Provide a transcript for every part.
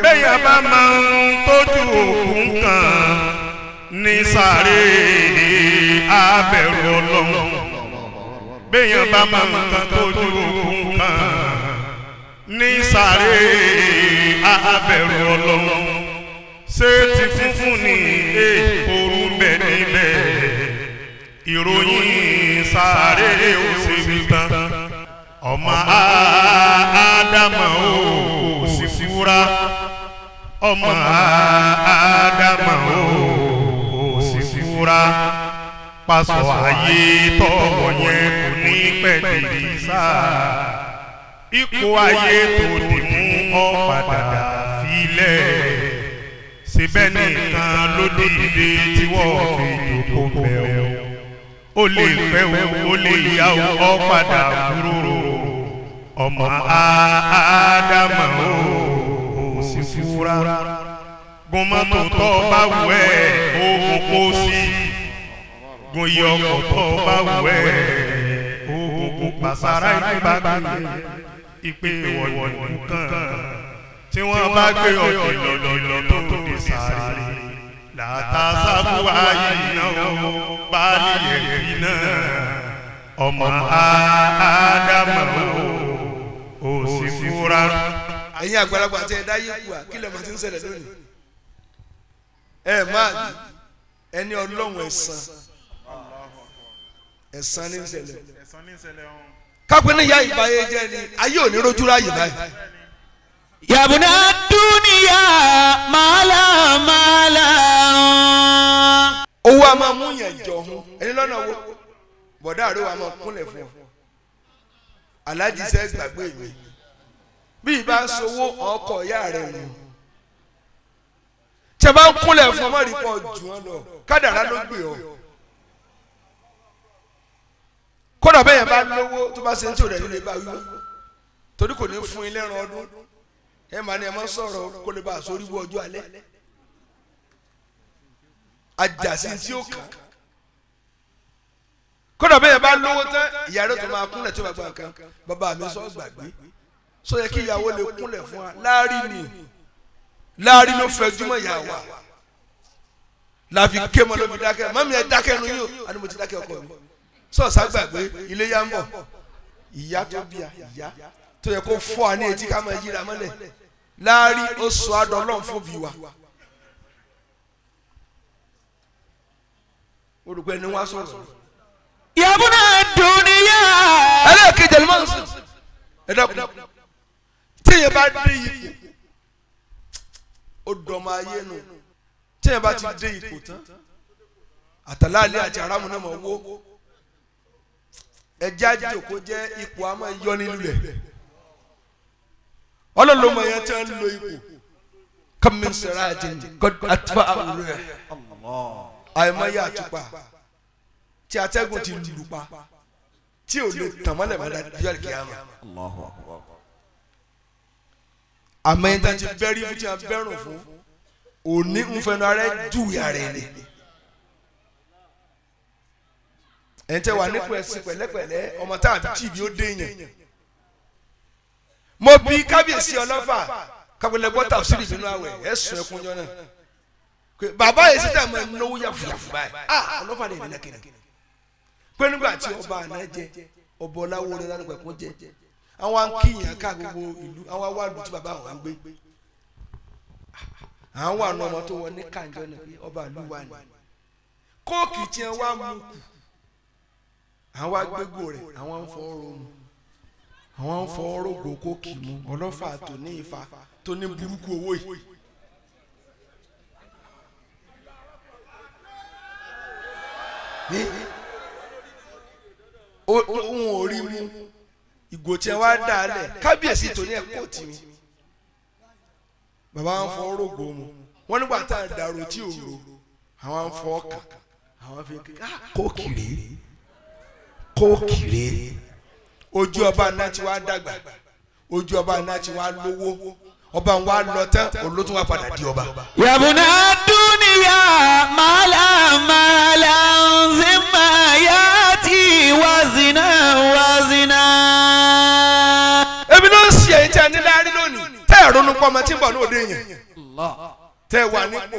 bẹ́yàn bá máa ń tójú òkun kan ní sáré abẹ̀rù ọlọ́run bẹ́yàn bá máa ń kan tójú òkun kan ní sáré abẹ̀rù ọlọ́run ṣé ti funfun ní ooru ń bẹ níbẹ̀ ìròyìn sáré òṣèlú tán ọmọ ádámà ó sì fúra ọmọ ádámà ó sì fúra pásọ ayé tọwọ yẹn kò ní pẹ̀lú sáà ipò ayé tó dì mú ọ padà filẹ̀ síbẹ̀ nìkan ló dìde tí wọ́n fi jókòó bẹ̀ o ó lè pẹ́ o ó lè yá o ọ padà kúrò ọmọ ádámà o ò sì fúra gbọmọtò tó bá wù ẹ́ oògùn kó sí gun iye ọkọ̀ tó bá wù ẹ́ oògùn pàṣàrà ìbágbé ìpè wọ̀nyí kan tí wọ́n bá gbé ọ̀dọ̀ lọ́lọ́ tó di sáré látàsábù ayé náà báàlì ẹ̀kí náà ọmọ ádámà ó sì fúra. ẹ̀yin àgbàlagbà tí ẹ dá yé kú à kí lè máa ti ń ṣẹlẹ̀ lónìí. ẹ máa bí ẹni ọlọ́run ẹ̀sán ẹ̀sán ní ń ṣẹlẹ̀. kápẹ́ ní ìyá ìbáyé jẹ́ ni ayé ò ní rojú ráyè báyìí. yabuna duniya mala mala. owó a máa mú yàn jọ hun ẹni lọ́nà wo bọ̀dá àrò wa máa kúnlẹ̀ fún ọ aláàjì sẹ́ gbàgbé mi bí ìbá sowó ọkọ̀ ìyá rẹ̀ nù tí a bá ń kúnlẹ̀ fún ọmọ rí pọ̀ jù wọn lọ kádàrá ló gbé ọ kódà bẹ́ẹ̀ yẹn bá lówó tó bá ṣe ń tí ò rẹ̀ nílé bá wíwọ́ torí kò ní fún ilé ẹran ọdún ẹ máa ní ẹ máa sọ̀rọ̀ kó lè bá aṣọ orí wọ ọjọ́ alẹ́ ajásí tí ó kàn kódà bẹ́ẹ̀ bá lówó tán ìyá rẹ̀ tó máa kúnlẹ̀ tí ó bá gbà kan bàbá mi sọ gbàgbé sọ yẹ kí ìyàwó lè kúnlẹ̀ fún wa láàrin ni láàrin ló fẹ́ júmọ̀ ìyá wa láfi ké mọ́ ló fi dákẹ́ mọ́mí ẹ dákẹ́ nu yín o àni mo ti dákẹ́ ọkọ mi sọ sá gbàgbé ilé yá ń bọ̀ ìyá tó bí a ìyá tó yẹ kó fọ́ àní etí ká máa yíra mọ́lẹ̀ láàrin ó sọ àdọ́ ọlọ́run fún bí wa. olùkọ́ ẹni wá sọ̀rọ̀. yabuna duniya. ẹlẹ́ẹ̀kejì ẹni máa ń sùn ẹ dẹ́kun tíyẹn bá dé ipò ó dọ̀mọ ayé nù tíyẹn bá ti dé ipò tán àtàlálẹ́ àti aráàmù náà máa wó ẹjẹ́ àjòkó jẹ́ ipò àmọ́ yọ nínú rẹ̀ ọlọ́lọ́mọ yẹn tí wọ́n lo ipò kàmí sọ̀rọ̀ àti àtúbà àwùrọ̀ ẹ̀ àìmọye àtúpà tí atẹ́gùn ti lù pa tí ò lè tàn mọ́lẹ̀ mọ́lẹ̀ bí ọ̀lẹ̀ kìámà. àmọ́ yẹn tí a ti bẹ́rí fún tí a bẹ́rùn fún òní ń fẹnu ara ẹ̀ júwèé ara ẹ̀ ni. ẹ̀ ń tẹ́ wà nípò ẹ̀sìn pẹ̀lẹ́pẹ̀lẹ́ ọmọ tá a bí tì bí ó dé yẹn. mo bí kábíyèsí ọlọ́fà kábíyèsí gbọ́tà òsínì nínú àwẹ̀ ẹ̀ sùn ẹkún jọ náà bàbá yìí síta máa náwó yàfùyàfù báyìí ah ọlọ́fà lè nínú kìnnìkì pé nígbà tí ọba àná jẹ ọba ọláwó rẹ lánàá pẹ̀kún jẹ àwọn akíyàn ká gbogbo ìlú àwọn awádùú tí bàbá àwọn gbé àwọn àna ọmọ tó wọ ní kànjọ náà pé ọba ìlú wa ni kóòkì tí wọn wá mú kù àwọn agbégbò rẹ àwọn ń fọ ọ̀rọ̀ mu àwọn ń fọ ọ̀rọ̀ gbò kóòkì mu ọlọ́fà tó ní ifá tó ní burúkú owó yìí. ohun orí mu ìgò tí wàá dà á lẹ̀ kábíyèsí tó ní ẹ̀kọ́ tì mí bàbá wọn fọ orógbó mu wọn nígbà tá a dàrú tí ò ro àwọn fọ ọkà àwọn fi kókìrì kókìrì ojú ọba náà ti wá dàgbà ojú ọba náà ti wá lówó ọba wa lọ tán olótún wa padà di ọba. yabuna duniya mala mala zima yati wazina wazina. ebi ló ń ṣe èyí tí a ní láàrin lónìí tẹ́ ẹ̀ ronú pọ́ ọmọ tí ń bọ̀ ní òde yẹn tẹ́ ẹ wà nípò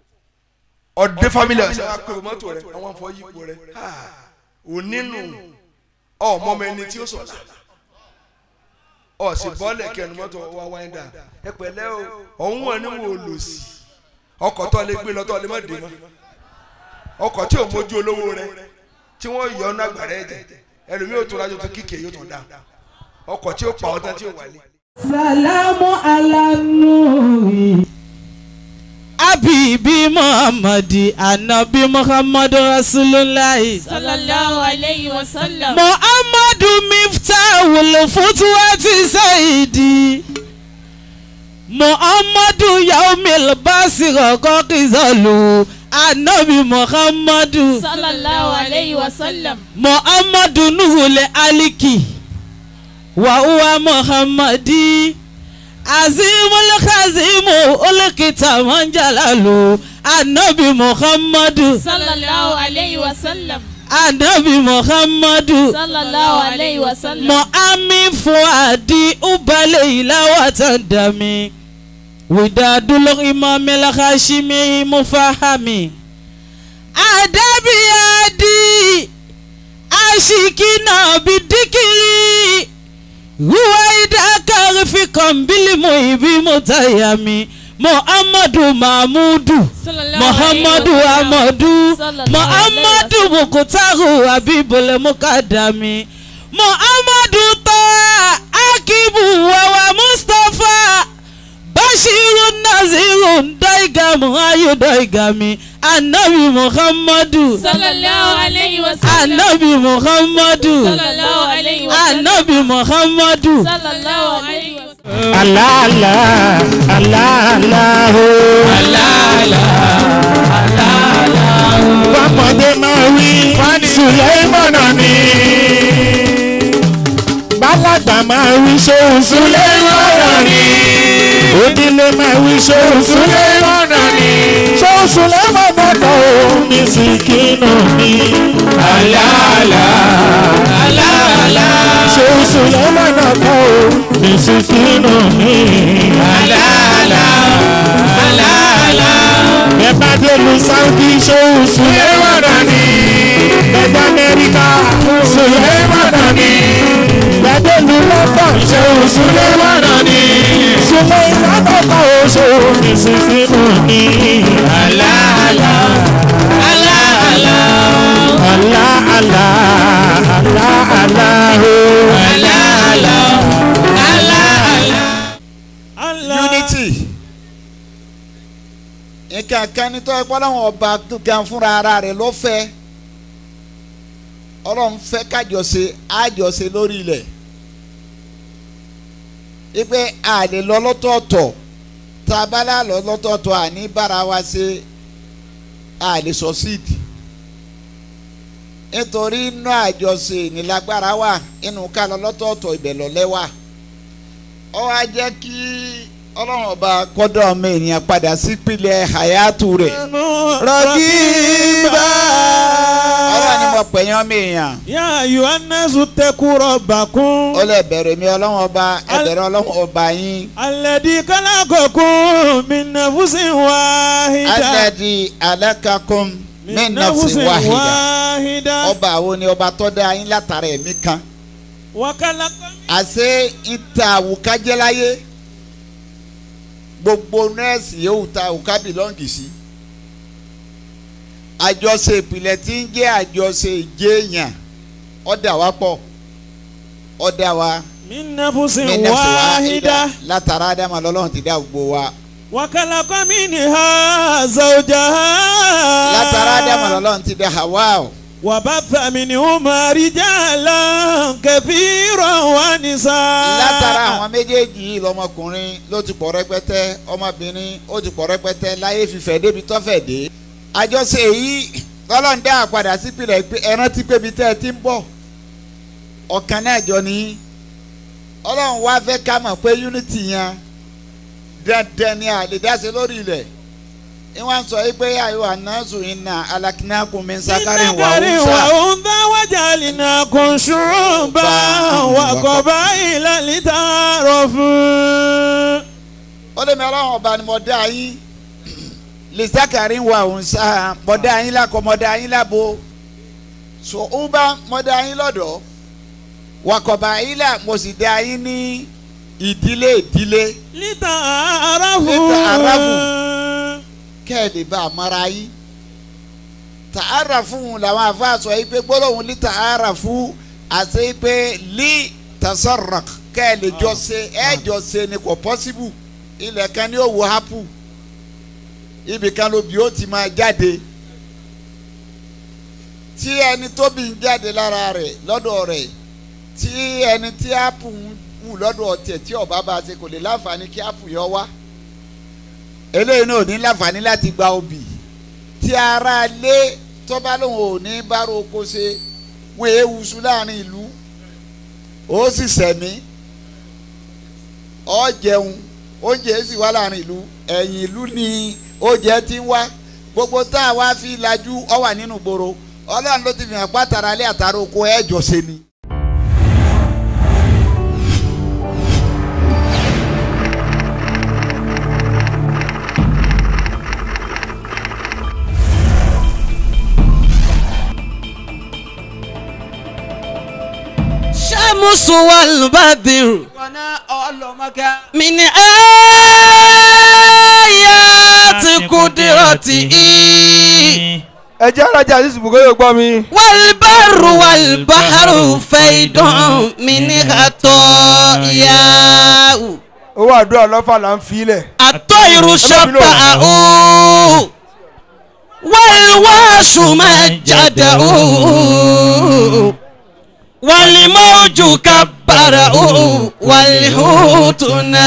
ọ̀dẹ́ family ọ̀sẹ̀ wa pé mọ́tò rẹ àwọn afọ yípo rẹ ò nínú ọmọ ọmọ ẹni tí ó sọ̀la ọ̀sìn bọ́ọ̀lẹ̀ kẹnu mọ́tò wa wáyé dà ẹ pẹ̀lẹ́ o ọ̀hún wọn ni wọn ò lò sí ọkọ̀ tó lè gbé lọ tó lè má dé mọ́ ọkọ̀ tí ò mójú olówó rẹ tí wọ́n yọ ọ́nà àgbàrá ẹ̀jẹ̀ ẹlòmíì ò tó rájò tó kíkè yóò tó dà ọkọ̀ tí ó pa ọ́ tán tí ò wálé. Salamu ala nuri. Abibi Muhammadi Anabi Muhammadu Rasulullahi. sallallahu alayhi wa sallam. Muhammadu Miftahul Futuwati Saidi. Muhammadu Yaumil Basiro Kokizalu. Anabi Muhammadu. sallallahu alayhi wa sallam. Muhammadu Nuhul Aliki. Wa huwa Muhammadi. Azimul Khazimu Olukita Manjalalu. Anabi Muhammadu. sallallahu alayhi wa sallam. Anabi Muhammadu. sallallahu alayhi wa sallam. Mu'ami Fuadi Ubale Ilawatan Dami. Widadul Imam El-Hashimi Mufahami. Adabi Adi. Ashikina Bidikiri. Ruwaida Karifikan Bilimu Ibi Mutayami. Muhammadu Mahmudu. sallallahu Muhammadu alayhi wa sallam. Amadu Sallallahu Muhammadu alayhi wa Mukutaru Abibule Mukadami Muhammadu Toa Akibu Wawa Mustapha Bashiru Naziru Daigamu Ayu Daigami Anabi Muhammadu sallallahu alayhi wa sallam. Anabi Muhammadu sallallahu alayhi wa sallam. Anabi Muhammadu sallallahu alayhi wa sallam. Alala, alala, alala, alala. Bọ́mọdé máa wí, Sùlẹ́mọ̀nà ni. Bálàgbà máa wí ṣóun Sùlẹ́mọ̀nà ni. Onílé máa wí ṣóun Sùlẹ́mọ̀nà ni. Ṣóun Sùlẹ́mọ̀nà kan ò ní sìkínù ni. Alala, alala. Ṣóun Sùlẹ́mọ̀nà kan ò ní sìkínù ni. Alala, alala. Bẹ́ẹ̀ bá dé lu Sáúdí ṣóun Sùlẹ́mọ̀nà ni. Bẹ́ẹ̀ dé Amẹ́ríkà Sùlẹ́mọ̀nà ni. Bẹ́ẹ̀ dé lu London ṣóun Sùlẹ́mọ̀nà ni. Sùlẹ́mọ̀nà kan ò ṣóun ní sìkínù ni. Alala, alala. Ala ala ala ala ho. Ala ala ala ala. unity nǹkan kan ní tọ́ ẹ̀pọ́ láwọn ọba gan fúnra ara rẹ̀ ló fẹ́ ọlọ́run fẹ́ kájọṣe àjọṣe lórí ilẹ̀ ipe a lè lọ lọ́tọ̀ọ̀tọ̀ tá a bá lá lọ lọ́tọ̀ọ̀tọ̀ àní bára wa ṣe a lè succeed nítorí inú àjọṣe nílágbára wà inú ká lọ lọ́tọ̀ọ̀tọ̀ ibẹ̀ lọ́lẹ́ wà ó wá jẹ́ kí ọlọ́run ọba kọ́dọ̀ ọmọ ènìyàn padà sípìlẹ̀ hayatu rẹ̀ Rọ̀gìbà. ọlọ́run ni mo pè yín ọmọ èèyàn Yá ayọ̀ anásù tẹ́kù rọ̀bà kún. ó lè bẹ̀rẹ̀ mi ọlọ́run ọba ẹ bẹ̀rẹ̀ ọlọ́run ọba yín Alẹ́dí kálákọ̀kún mi nàfúsìn wáhídà. alẹ́dì alákàkùn mí nàfsí wáhìdà wáhídà. ọba àwọn ni ọba tó dá yín látara ẹ̀mí kan Wàkàlàkọ̀ mi. àṣé ìta àwùkájẹ́ láyé gbogbo nọ́ọ̀sì yóò ta àwùká bìlọ́ǹgì sí àjọṣe ìpìlẹ̀ tí ń jẹ́ àjọṣe ìjéèyàn ọ̀dà wa pọ̀ ọ̀dà wa Mi nàfúsìn mí nàfsí wáhídà. látara ádámà lọ́lọ́run ti dá gbogbo wa Wàkàlàkọ̀ mi ni ha zọjà. látara ádámà lọ́lọ́run ti dá Hawa o وبث منهما رجالا كثيرا ونساء látara àwọn méjèèjì yìí lọmọkùnrin ló ti pọ̀ rẹpẹtẹ ọmọbìnrin ó ti pọ̀ rẹpẹtẹ láyé fífẹ́ débi tọ́fẹ̀ dé. àjọṣe yìí tọ́lọ́n dá àpadà sípìlẹ̀ pé ẹran ti pébi tẹ́ ẹ ti ń bọ̀ ọ̀kan náà jọ ní ọlọ́run wá fẹ́ ká mọ̀ pé unity yẹn dandan ni a lè dáṣe lórí ilẹ̀ ìwọ̀n sọ yìí pé àyọ̀ ànáṣù iná alákínákùn mi ń sákárì wà ذكر ó sá. وأنثى وجعلناكم شعوبا وقبائل لتعارفوا ó lé mi ọlọ́run ọba ni mo dá yín lìsákàrí wa òun sá mo dá yín lákọ mo dá yín lábo so ó bá mo dá yín lọ́dọ̀ wakọ̀bà yín là mo sì dá yín ní ìdílé ìdílé lítà aráfù. Lita'arafu. kẹ́ẹ̀lì bá a mara yín tààrà fún un làwọn afa sọ yìí pé gbólóhùn lí tààrà fún àti pé lí tasarrak kẹ́ẹ̀lì jọ ṣe ẹ̀ jọ ṣe ni kò pọ́síbù ilẹ̀ kan ní òwò hapu ibì kan lóbi ó ti máa jáde tí ẹni tó bí ń jáde lára rẹ̀ lọ́dọ̀ rẹ̀ tí ẹni tí hapu ń wù lọ́dọ̀ tẹ̀ tí ọba bá ṣe kò lè láǹfààní kí hapu yọ wá eléyìí náà ò ní láǹfààní láti gba obì tí ara lé tọ́ba lòun ò ní bárò oko ṣe wọ́n èé wusu láàrin ìlú ó sì sẹ̀mí ó jẹun oúnjẹ sì wá láàrin ìlú ẹ̀yìn ìlú ni oúnjẹ ti ń wá gbogbo tá a wá fi lajú ọ wà nínú gbòòrò ọlọ́run ló ti fi hàn pátara alẹ́ àtàrà oko ẹ̀ jọ ṣe ni. الشمس والبدر من آيات قدرته ẹ jẹ́ alájà àti ìsìnkú yóò gbọ́ mi. والبر والبحر فيض من خطاياه owó àdúrà lọ́fà là ń filẹ̀. الطير شبعه والواش مجده والموج كبره والحوت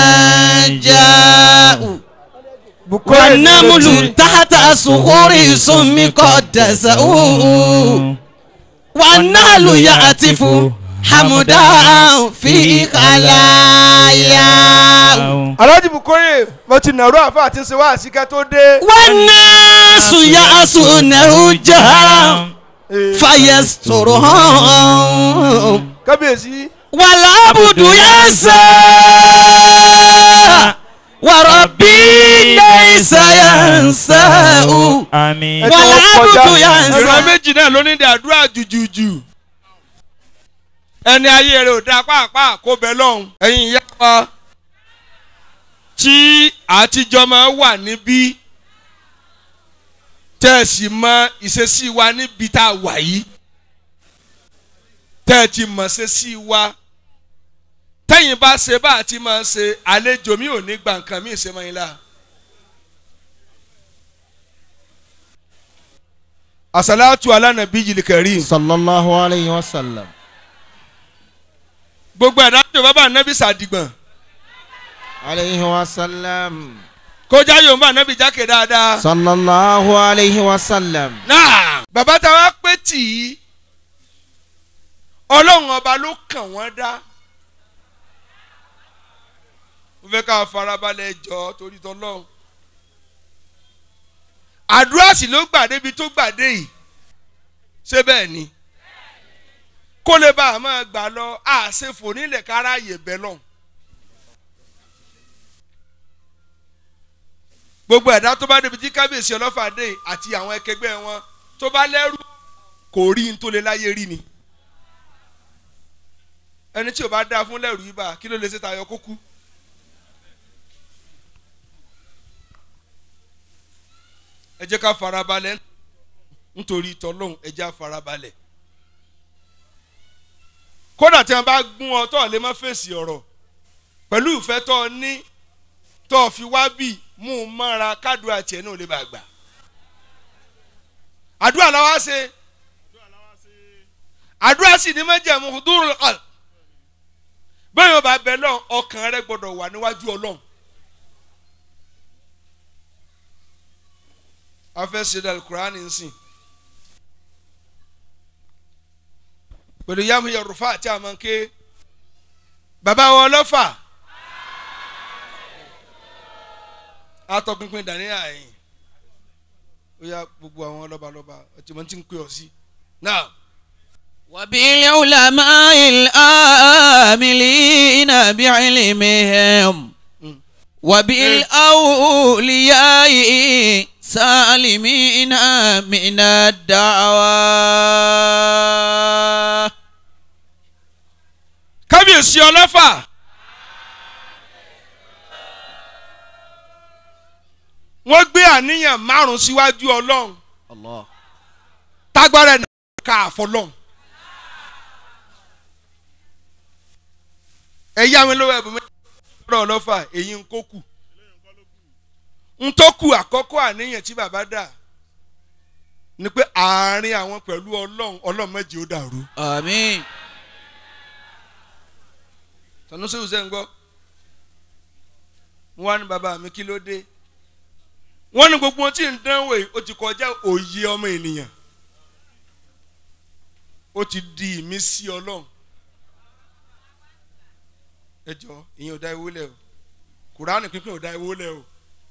نجاه والنمل تحت صخور سم قدسه والنهل يعتف حمدا في خلاياه aláàjì bukoye mo ti nàró àfa àti ṣe wá àṣìkẹ́ tó dé. والناس يعصونه جهرا فيسترهم kábíyèsí والعبد ينسى وربي ليس ينساه àmín. ẹ tó والعبد kọjá. ينسى ìran méjì náà ló ní dàdúrà jùjùjù ẹni ayé rẹ ò dáa pàápàá kó bẹ lọ́hùn ẹ̀yin ìyá wa tí àtijọ́ máa wà níbí tẹ́ ẹ sì mọ ìṣesí wa níbi tá a wà yìí tẹ́ ẹ ti mọ̀ ṣe sí wa tẹ́yìn bá ṣe bá a ti máa ṣe àlejò mi ò ní gba nǹkan mi ṣe mọ́ yín la. asalatu ala nabi yìí kẹrin. sallallahu alayhi wa sallam. gbogbo ẹ̀dá tó bá bá nẹ́bí sàdìgbọ̀n alayhi wa sallam. kọjá yóò bá nẹ́bí jákè dáadáa. sallallahu alayhi wa sallam. náà bàbá táwa pé tì í ọlọ́run ọba ló kàn wọ́n dá. mo fẹ́ ká farabalẹ̀ jọ torí tọ́lọ́run. àdúrà sì ló gbà débi tó gbà dé yìí ṣé bẹ́ẹ̀ ni kó lè bá a máa gbà lọ àṣefò nílẹ̀ kára yè bẹ́ẹ̀ lọ́hùn. gbogbo ẹ̀dá tó bá débi tí kábíyèsí ọlọ́fà dé àti àwọn ẹkẹgbẹ́ wọn tó bá lẹ́rù kò rí n tó lè láyé rí ni ẹni tí ò bá dáa fún lẹ́rù yìí bá kí ló lè ṣe tayọ kó kú. ẹ jẹ́ ká farabalẹ̀ nítorí tọ́lọ́hún ẹ jẹ́ ká farabalẹ̀ kódà tí wọn bá gún ọ tó lè má fèsì ọ̀rọ̀ pẹ̀lú ìfẹ́ tó o ní tó o fi wá bì mú un mọ́ra kádùá tiẹ̀ náà lè bá gbà. àdúrà la wá ṣe àdúrà sì ní májẹ̀mú dúró ọ̀l bẹ́ẹ̀ yóò bá bẹ lọ́n ọkàn rẹ gbọ́dọ̀ wà níwájú ọlọ́run. a fẹ́ ṣe dàlù kúránì ń sìn pẹ̀lú yàmù yorùfà àti àmọ́ké bàbá wọn lọ́fà atọ́pinpin dàníyà yìí ó yá gbogbo àwọn lọ́balọ́ba ọtí wọn ti ń pè ọ́ sí náà. وبالعلماء الآملين بعلمهم وبالأولياء سالمين من الدعوى kábíyèsí ọlọ́fà wọ́n gbé àníyàn márùn síwájú ọlọ́run الله tágbára ẹ̀ ká àfọlọ́run ẹ̀yà mi lówó ẹ̀bùn mi lọ́rọ̀ ọlọ́fà èyí ń kó kù ń tó kù àkọ́kọ́ àníyàn tí bàbá dà ni pé àárín àwọn pẹ̀lú ọlọ́run ọlọ́run méje ó dàrú. آمين tọ́nú sí ìṣe ń gbọ́ mo wá ní bàbá mi kí ló dé wọ́n ní gbogbo ohun tí ń dánwò yìí ó ti kọjá òye ọmọ ènìyàn ó ti di ìmísí ọlọ́run ẹ jọ ìyẹn ò dá ewó lẹ̀ o kùránì pínpín ò dá ewó lẹ̀ o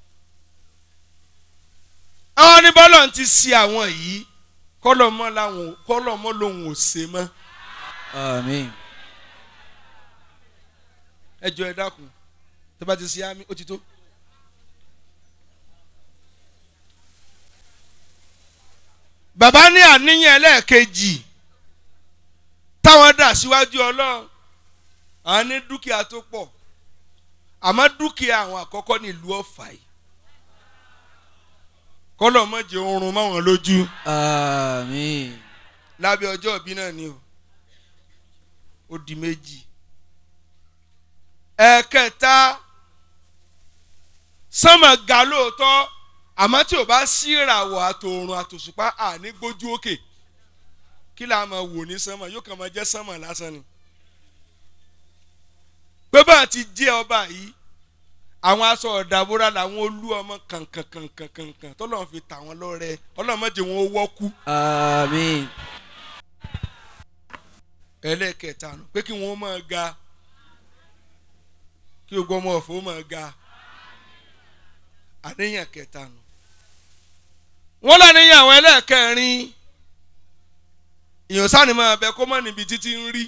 àwọn ní bọ́lọ̀ ti ṣe àwọn yìí kọ́lọ̀ mọ́ làwọn kọ́lọ̀ mọ́ lòun ò ṣe mọ́. آمين ẹ jọ ẹ dákun tó bá ti ṣe àmì ó ti tó. bàbá ní àníyàn ẹlẹ́ẹ̀kejì táwọn dà síwájú ọlọ́run àwọn ní dúkìá tó pọ̀ àmọ́ dúkìá àwọn àkọ́kọ́ ní ìlú ọ̀fà yìí kọ́lọ̀ mọ̀jẹ̀ oorun máwọn lójú آمين lábẹ́ ọjọ́ ìbí náà ni o ó di méjì ẹ̀ẹ̀kẹta sánmà ga lóòótọ́ àmọ́ tí ò bá sí ìràwọ̀ àtòòrùn àtòṣùpá àní gbójú òkè kí là á máa wò ní sánmà yóò kàn máa jẹ́ sánmà lásán ni pé bá a ti jẹ́ ọba yìí àwọn aṣọ ọ̀dàbúrà làwọn olú ọmọ kànkànkànkànkàn tọ́lọ́run fi tà wọ́n lọ́rẹ ọlọ́run má jẹ́ wọn ó wọ́kú آمين ẹlẹ́ẹ̀kẹta nù pé kí wọ́n máa ga kí gbogbo ọmọ ọ̀fọ̀ máa ga àníyàn kẹta nù. wọ́n láníyàn àwọn ẹlẹ́ẹ̀kẹrin èèyàn sáni máa bẹ kó mọ́ níbi títí ń rí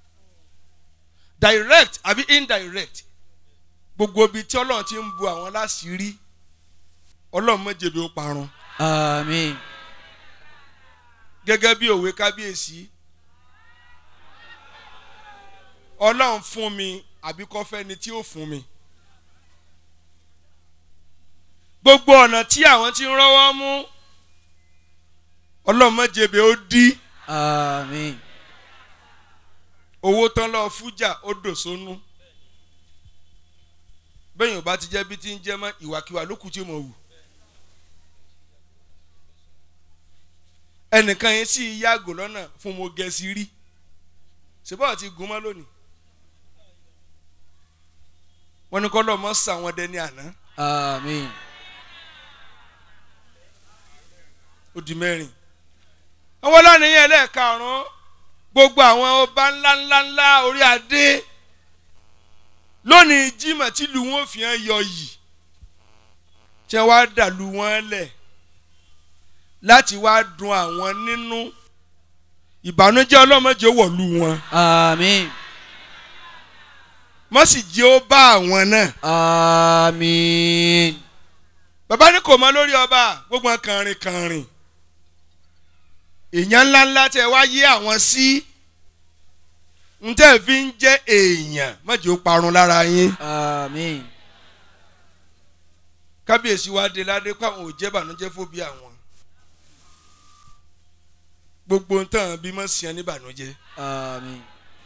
direct àbí indirect gbogbo ibi tí ọlọ́run ti ń bu àwọn láṣìírí ọlọ́run má jẹ̀bi ó parun آمين gẹ́gẹ́ bí òwe kábíyèsí ọlọ́run fún mi àbí kọ́ fẹ́ ni tí ó fún mi. gbogbo ọ̀nà tí àwọn ti ń rọ́wọ́ mú ọlọ́run má jẹ̀bi ó dí آمين owó tán lọ́ọ́ fújà ó dò sónú bẹ́ẹ̀ yóò bá ti jẹ́ bí ti ń jẹ́ mọ́ ìwàkiwà ló kù tí mo wù. ẹnìkan yẹn sì yàgò lọ́nà fún mo gẹ̀ẹ́sì rí ṣùgbọ́n àti gùn mọ́ lónìí wọ́n ní kọ́ lọ́ọ́ mọ́ sàwọn dẹni àná آمين ó di mẹ́rin. àwọn ọlọ́nìyàn ẹlẹ́ẹ̀karùn-ún gbogbo àwọn ọba ńlá ńlá ńlá orí adé lónìí jimá tìlú wọn fi hàn yọ yìí tí wọ́n á dàlú wọn lẹ̀ láti wá dun àwọn nínú ìbànújẹ́ ọlọ́mọdé wọ̀lú wọn آمين mọ́ sì jẹ́ ó bá àwọn náà. آمين bàbá ní kò mọ lórí ọba gbogbo wọn kànrin kànrin èèyàn ńláńlá tẹ wá yé àwọn sí ntẹ́ fi ń jẹ́ èèyàn mọ̀jì ó parun lára yín آمين kábíyèsí wa dé ládé pé àwọn ò jẹ́ bànújẹ́ fóbi àwọn gbogbo ntàn bí mọ̀ sí ẹ ní bànújẹ́ آمين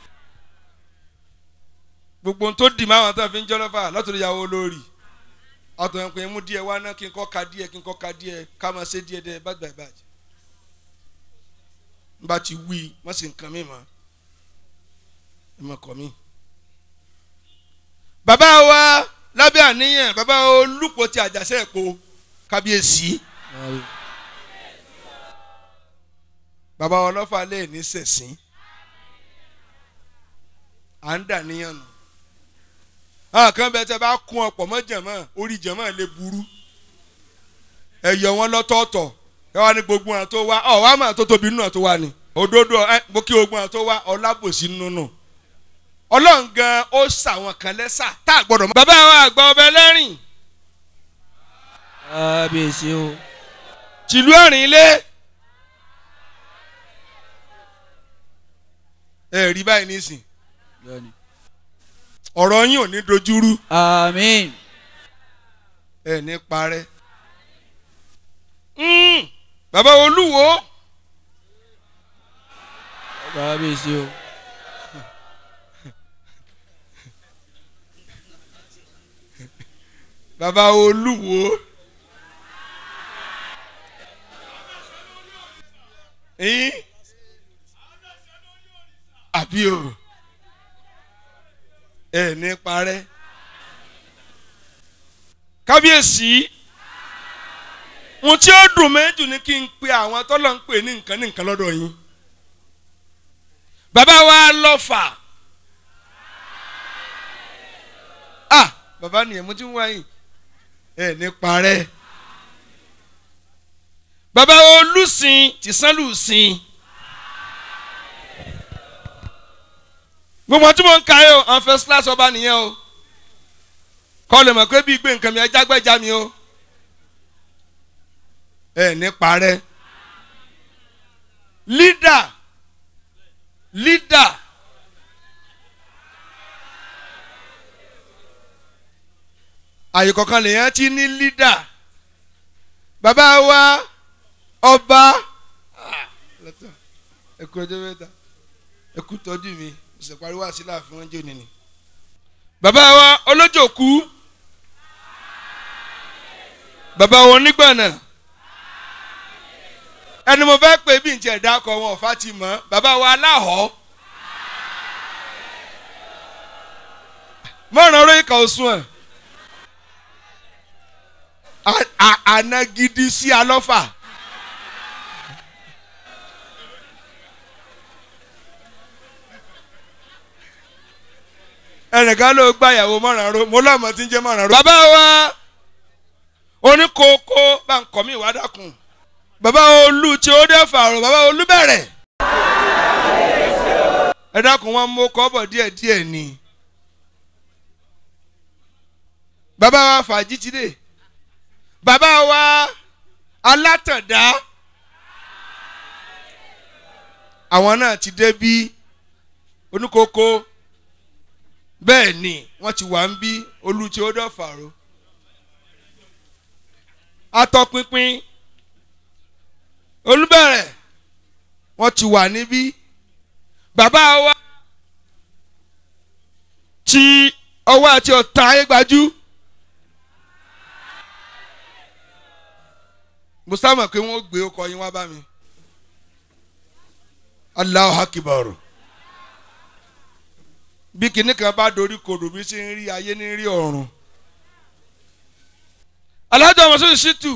gbogbo tó dì máa wọn tán fi ń jọ́ lọ́fà lọ́tọ̀ọ́ ìyàwó olórí ọ̀tọ̀ ẹ̀ pé mú díẹ̀ wá náà kí n kọ́ ka díẹ̀ kí n kọ́ ka díẹ̀ ká máa ṣe díẹ̀ díẹ̀ bájú bájú bájú n bá ti wí wọ́n sì ń kan mí mọ́ ẹ mọ̀ kọ́ mi. bàbá wa lábẹ́ àníyàn bàbá olùpọ̀ ti àjàṣẹ́ ẹ̀pọ̀ kábíyèsí bàbá ọlọ́fà lè ní sẹ̀sìn à ń dà níyàn nù àwọn kan bẹ tẹ bá kún ọ̀pọ̀ mọ́ jẹ̀mọ́ orí jẹ̀mọ́ lè burú ẹ yọ wọn lọ́tọ̀ọ̀tọ̀ ẹ wá ní gbogbo àwọn tó wá ọ wá mà tó tóbi nínú àwọn tó wá ni òdodo ẹ mo kí gbogbo àwọn tó wá ọlábòsí nínú ọlọ́run gan ó ṣàwọn kan lẹ́sà tá a gbọ́dọ̀ mọ́. bàbá wa àgbà ọbẹ̀ lẹ́rìn kábíyèsí o. tìlú ẹ̀rìn ilé. ẹ rí báyìí nísìn Bẹ́ẹ̀ni. ọ̀rọ̀ yín ò ní dojúrú àmín. ẹ ní parẹ́. Mm, bàbá olúwo kábíyèsí o. bàbá olúwo. yín àbí o ẹ ní parẹ́. kábíyèsí ohun tí ó dùn méjì ni kí n pe àwọn tọ́lọ̀ ń pè ní nǹkan ní nǹkan lọ́dọ̀ yín bàbá wa lọ́fà ah bàbá nìyẹn mo ti ń wáyìn ẹ ní parẹ́ bàbá olùsìn tìsánlùsìn gbogbo tí mo ń ka yìí o àwọn first class ọba nìyẹn o kọ́ lè mọ̀ pé bí gbé nǹkan mi ẹ jágbẹ́já mi o ẹ ní parẹ́ leader leader àyè kọ̀ọ̀kan lèèyàn ti ní leader bàbá wa ọba ẹ kú ọjọ́ mẹ́ta ẹ kú tọ́jú mi ìṣèparí wá sí láàfin wọn jẹ́ òní ni bàbá wa olójòkú bàbá wọn nígbàna ẹni mo fẹ́ pè bí n tiẹ̀ dákọ̀ wọn ọ̀fà ti mọ̀ bàbá wa aláhọ̀ mọ̀ràn orí ìkà òsùn ẹ̀ àná gidi sí alọ́fà. ẹnìkan ló gba ìyàwó mọ̀ràn ro mo lọ́mọ tí ń jẹ́ mọ̀ràn ro. bàbá wa oníkókó bá ń kọ́ mi ìwà dákun bàbá olú tí ó dé fàrọ̀ bàbá olú bẹ̀rẹ̀. ẹ dákun wọn mú kọ́bọ̀ díẹ̀ díẹ̀ ni. bàbá wa fàájì ti dé bàbá wa alátàndá àwọn náà ti dé bí oníkókó bẹ́ẹ̀ ni wọ́n ti wà ń bí olú tí ó dé fàrọ̀ atọ́pinpin olùbẹ̀rẹ̀ wọ́n ti wà níbí bàbá wa tí ọwọ́ àti ọ̀tá ayé gbajú musa mọ̀ pé wọ́n gbé ọkọ̀ yín wá bá mi Allahu Akbar bí kinní kan bá dorí kodò bí ṣe ń rí ayé ní rí ọ̀run alájọ ọmọsọ́sọ́ ṣìtù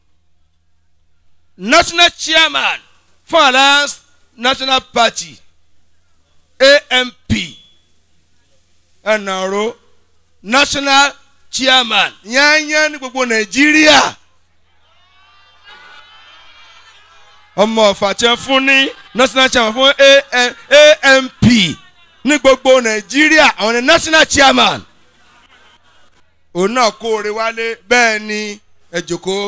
national chairman fún alliance national party amp ẹnàró national chairman yányán ní gbogbo nàìjíríà ọmọ ọ̀fàtẹ́ fún ní national chairman fún amp ní gbogbo nàìjíríà àwọn ní national chairman òun náà kóore wálé bẹ́ẹ̀ ni ẹ jókòó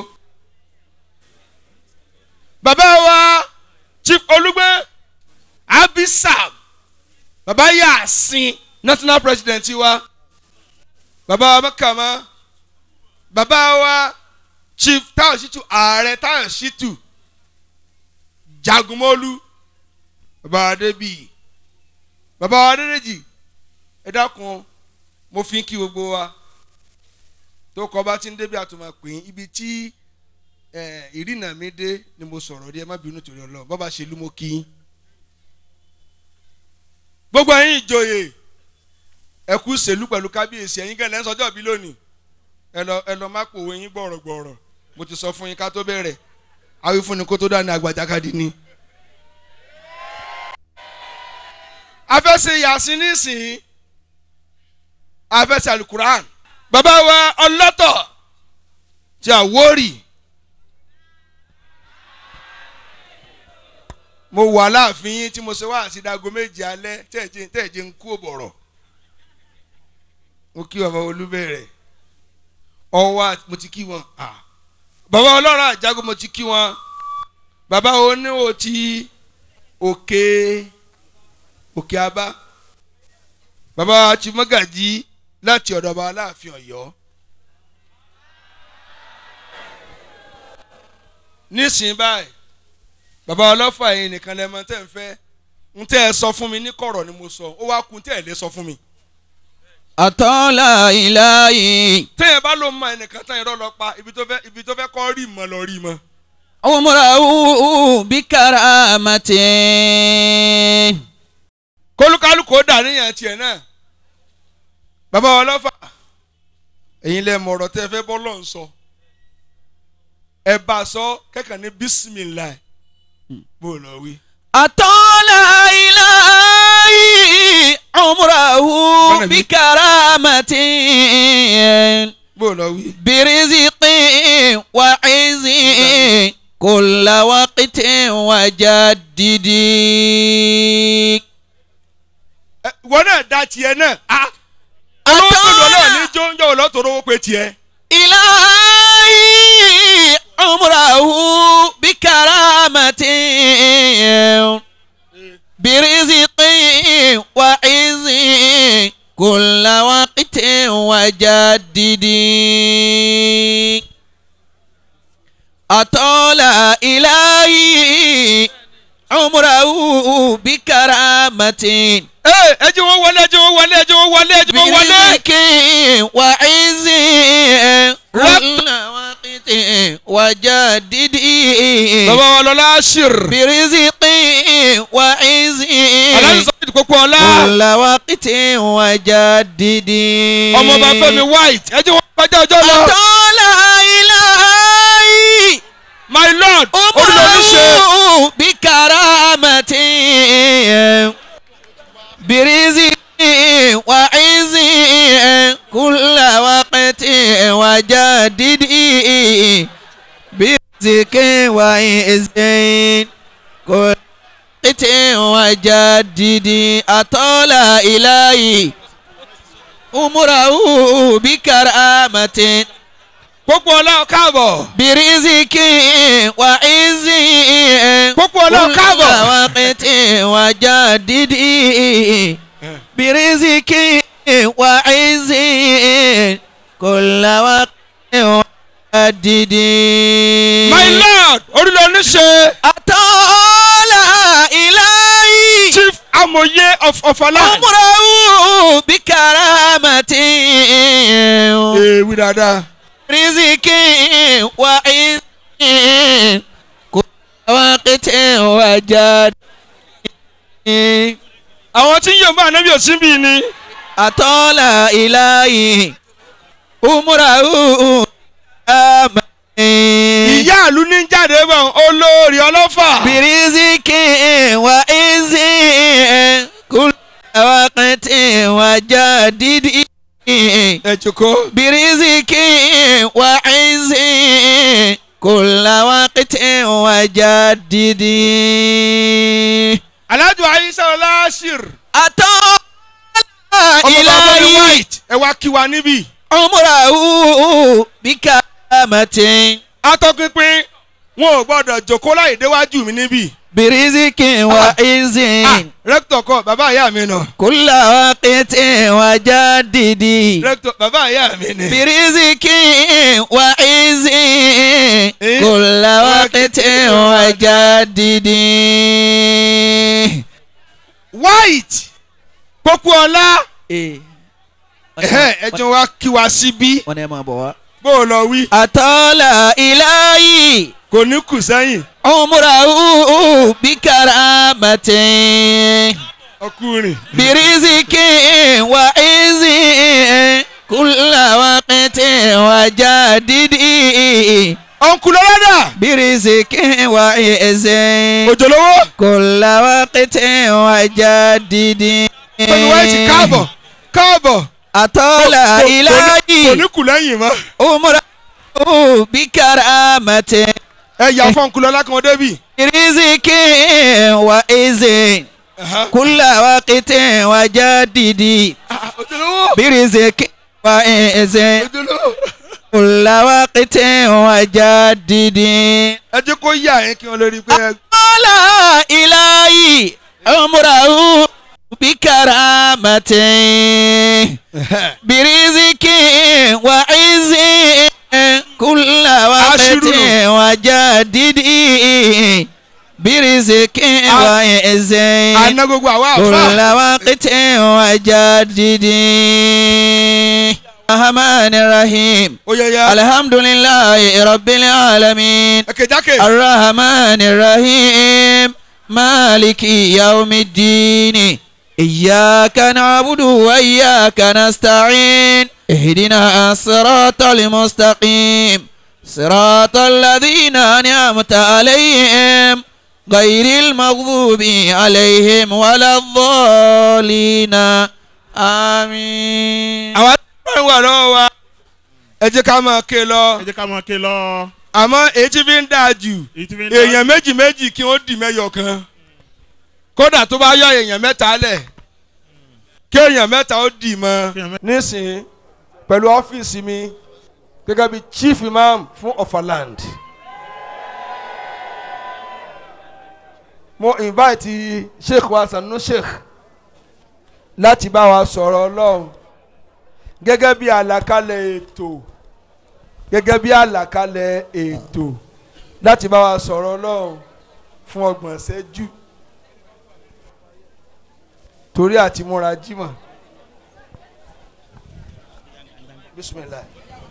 bàbá wa chief olùgbé abisam bàbá yasin national president wa bàbá wa mẹ́kàmá bàbá wa chief táwọn ṣìtú ààrẹ táwọn ṣìtú jagunmọ́lú bàbá wa débì bàbá wa dédèjì ẹ dákun mo fi ń kí gbogbo wa tó kọ bá ti ń débi àtúmọ̀ pé ibi tí ìrìnà mi dé ni mo sọ̀rọ̀ rí ẹ má bínú torí ọlọ́run bọ́ba ṣe lú mo kí yín. gbogbo ẹ̀yin ìjòyè ẹ kú sèlú pẹ̀lú kábíyèsí ẹ̀yin gẹ́gẹ́ lẹ́sọ̀ ọjọ́ bí lónìí ẹ lọ ẹ lọ má pòwe yín gbọ̀rọ̀gbọ̀rọ̀ mo ti sọ fún yín ká tó bẹ̀rẹ̀ awífúnni kó tó dání agbàjákadì ni. afẹ́sẹ̀ yàsín nísìnyí afẹ́sẹ̀ alukuran bàbá wa ọlọ́tọ̀ tí a wórì mo wà láàfin yín tí mo ṣe wá sí dago méje alẹ́ tẹ̀jẹ̀ tẹ̀jẹ̀ ń kú òbọ̀rọ̀ mo kí bàbá olúbẹ̀rẹ̀ ọwọ́ àti- mo ti kí wọn Ah. bàbá ọlọ́run àjágò mo ti kí wọn bàbá oníwò ti òkè òkè abá bàbá ti mọ́gàjí láti ọ̀dọ̀ bàbá aláàfin ọ̀yọ́ nísìnyí báyìí bàbá ọlọ́fà yìí nìkan lẹ́mọ tẹ́ ń fẹ́ ń tẹ́ ẹ sọ fún mi ní kọ̀rọ̀ ni mo sọ ó wá kun tẹ́ ẹ lé sọ fún mi. Atọ́lá ìláyé. téèyàn bá ló mọ ẹnìkan tán irọ́ lọ pa ibi tó fẹ́ ibi tó fẹ́ kọ́ rí mọ́ lọ rí mọ́. Umrahu bí karamati. kólúkálùkù ó dà níyàn tiẹ̀ náà. bàbá ọlọ́fà ẹ̀yin lẹ mọ̀ ọ̀rọ̀ tẹ́ ẹ fẹ́ bọ́ lọ́n sọ. ẹ bá a sọ kẹ́kàn ní bísímìlá bó o lọ wí. Atọ́lá ìláyé. Umrahu bí karamati. bó o lọ wí. برزق وعز كل وقت وجدد Ẹ, ìwọ náà da tiẹ̀ náà. Ah, olówó pẹ̀lú ọlọ́ọ̀ ní jóńjọ́ olóòtú owó pé tiẹ̀. إلهي عمره بكرامة برزق وعز كل وقت وجدد أطال إلهي عمره بكرامة ẹ ẹ jẹ́ wọ́n wọlé ẹ jẹ́ wọ́n wọlé ẹ jẹ́ wọ́n wọlé ẹ jẹ́ wọ́n wọlé. برزق وعز كل وقت وجدد bàbá wa lọ́la ṣìr. برزق وعز aláìsàn sọ́kìtì kókó ọlá. كل وقت وجدد ọmọ bá fẹ́mi white ẹ jẹ́ wọ́n kọjá ọjọ́ lọ. أطال إلهي my lord olùlọ́níṣe. أمره بكرامة برزق وعز كل وقت وجدد برزق وعز كل وقت وجدد أطال إلهي أمره بكرامة kókó ọlá káàbọ̀. برزق وعز kókó ọlá káàbọ̀. وقت وجدد برزق وعز كل وقت وجدد my lord olùlọ́níṣe. أطال إلهي chief amòye of ọ̀fọ̀lá. عمره بكرامة ewi dada. رزق وعز كل وقت وجد àwọn tí ń yọ̀ bá anabi òsín bíi ni. أطال إلهي عمره أمين ìyá àlú ní jáde bọ̀ olórí ọlọ́fà. برزق وعز كل وقت وجدد ẹ jókòó. برزق وعز كل وقت وجدد alájọ ayíṣẹ́ ọláṣìr. أطال ọmọ bá fẹ́mi إلهي white ẹ wá kí wa níbí. عمره بكرامة atọ́pinpin wọn ò gbọ́dọ̀ jókòó láì déwájú mi níbí. برزق وعز ah rẹ́kítọ̀ kọ bàbá ìyá mi nà. كل وقت وجدد rẹ́kítọ̀ bàbá ìyá mi ni. برزق وعز كل وقت وجدد white kókó ọlá. ẹ̀hẹ́, ẹ jẹ́ wá kí wa síbí. wọ́n ní ẹ máa bọ̀ wá. bó o lọ wí. أطال إلهي kò ní kù sẹ́yìn. عمره بكرامة ọkùnrin. برزق وعز كل وقت وجدد ọ̀nkùn lọ́lọ́dà. برزق وعز òjòlówó. كل وقت وجدد pẹ̀lú white káàbọ̀ káàbọ̀. أطال Kò- kò- kò إلهي ní kù lẹ́yìn mọ́. عمره بكرامة ẹ yà fún ọ̀nkùn lọ́lá kan débì. برزق وعز كل وقت وجدد òjòlówó. برزق وعز ojúlówó كل وقت وجدد ẹ jẹ́ kó yà yín kí wọ́n lè rí i pé ẹ لا إلهي عمره بكرامة برزق وعز كل وقت عشر. وجدد برزق وعز àná gbogbo àwa كل àfa وقت وجدد الرحمن الرحيم ó yẹ ya الحمد لله رب العالمين ẹ kẹjákè الرحمن الرحيم مالك يوم الدين إياك نعبد وإياك نستعين اهدنا الصراط المستقيم صراط الذين أنعمت عليهم غير المغضوب عليهم ولا الضالين آمين àwa tó ń wà lọ́wọ́ wa ẹ jẹ́ ká máa ké lọ ẹ jẹ́ ká máa ké lọ. àmọ́ èyí tí fi ń dáa jù èyí tí fi ń dá- èèyàn méjì méjì kí wọ́n dì mẹ́yọ̀ kan kódà tó bá yọ èèyàn mẹ́ta lẹ̀ kí èèyàn mẹ́ta ó dì mọ́ Kí èèyàn mẹ́ta- nísìnyí pẹ̀lú ọ́fíìsì mi gẹ́gẹ́ bí chief imam fún Ọ̀fàland mo invite sheikh wa sanu sheikh láti bá wa sọ̀rọ̀ ọlọ́run gẹ́gẹ́ bí àlàkalẹ̀ ètò gẹ́gẹ́ bí àlàkalẹ̀ ètò láti bá wa sọ̀rọ̀ ọlọ́run fún ọgbọ̀n ṣẹ́jú torí àti múra jímọ̀ bisimilayi.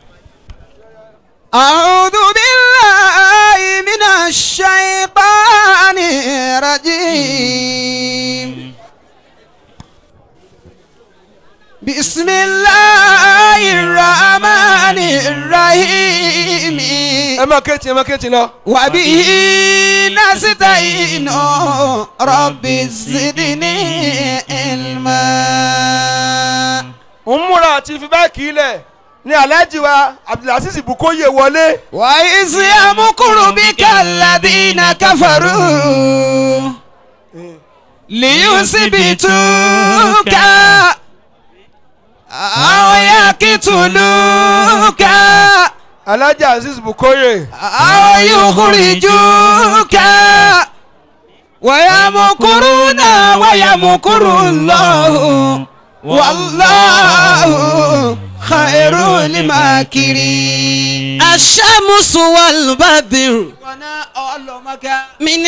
أعوذ بالله من الشيطان الرجيم بسم الله الرحمن الرحيم ẹ máa kéétì ẹ máa kéétì lọ. وبه نستعين رب زدني علما ń múra àti fi báàkì ilẹ̀ ní alhaji wa abdulaziz bukoye wọlé. وإذ يمكر بك الذين كفروا ليثبتوك أو يقتلوك alhaji aziz bukoye. أو يخرجوك ويمكرون ويمكر الله والله خير الماكرين الشمس والبدر من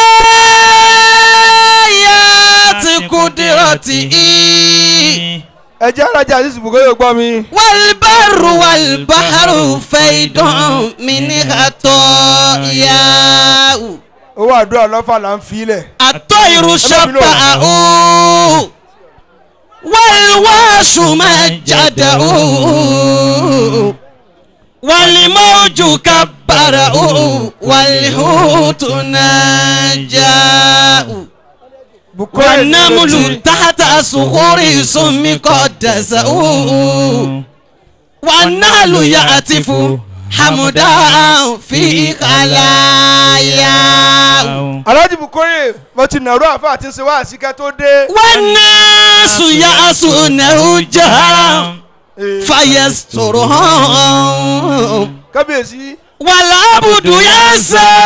آيات قدرته ẹ jẹ́ alhaji aziz bukoye gbọ́ mi. والبر والبحر فيض من خطاياه owó àdúrà lọ́fà là ń fi ilẹ̀. الطير شبعه والواش مجده والموج كبره والحوت نجاه bukoye والنمل تحت صخور سم قدسه والنهل يعتف حمدا في خلاياه alhaji bukoye mo ti nàró àfa àti ṣe wá àsìkẹ́ tó dé. والناس يعصونه جهرا فيسترهم kábíyèsí والعبد ينسى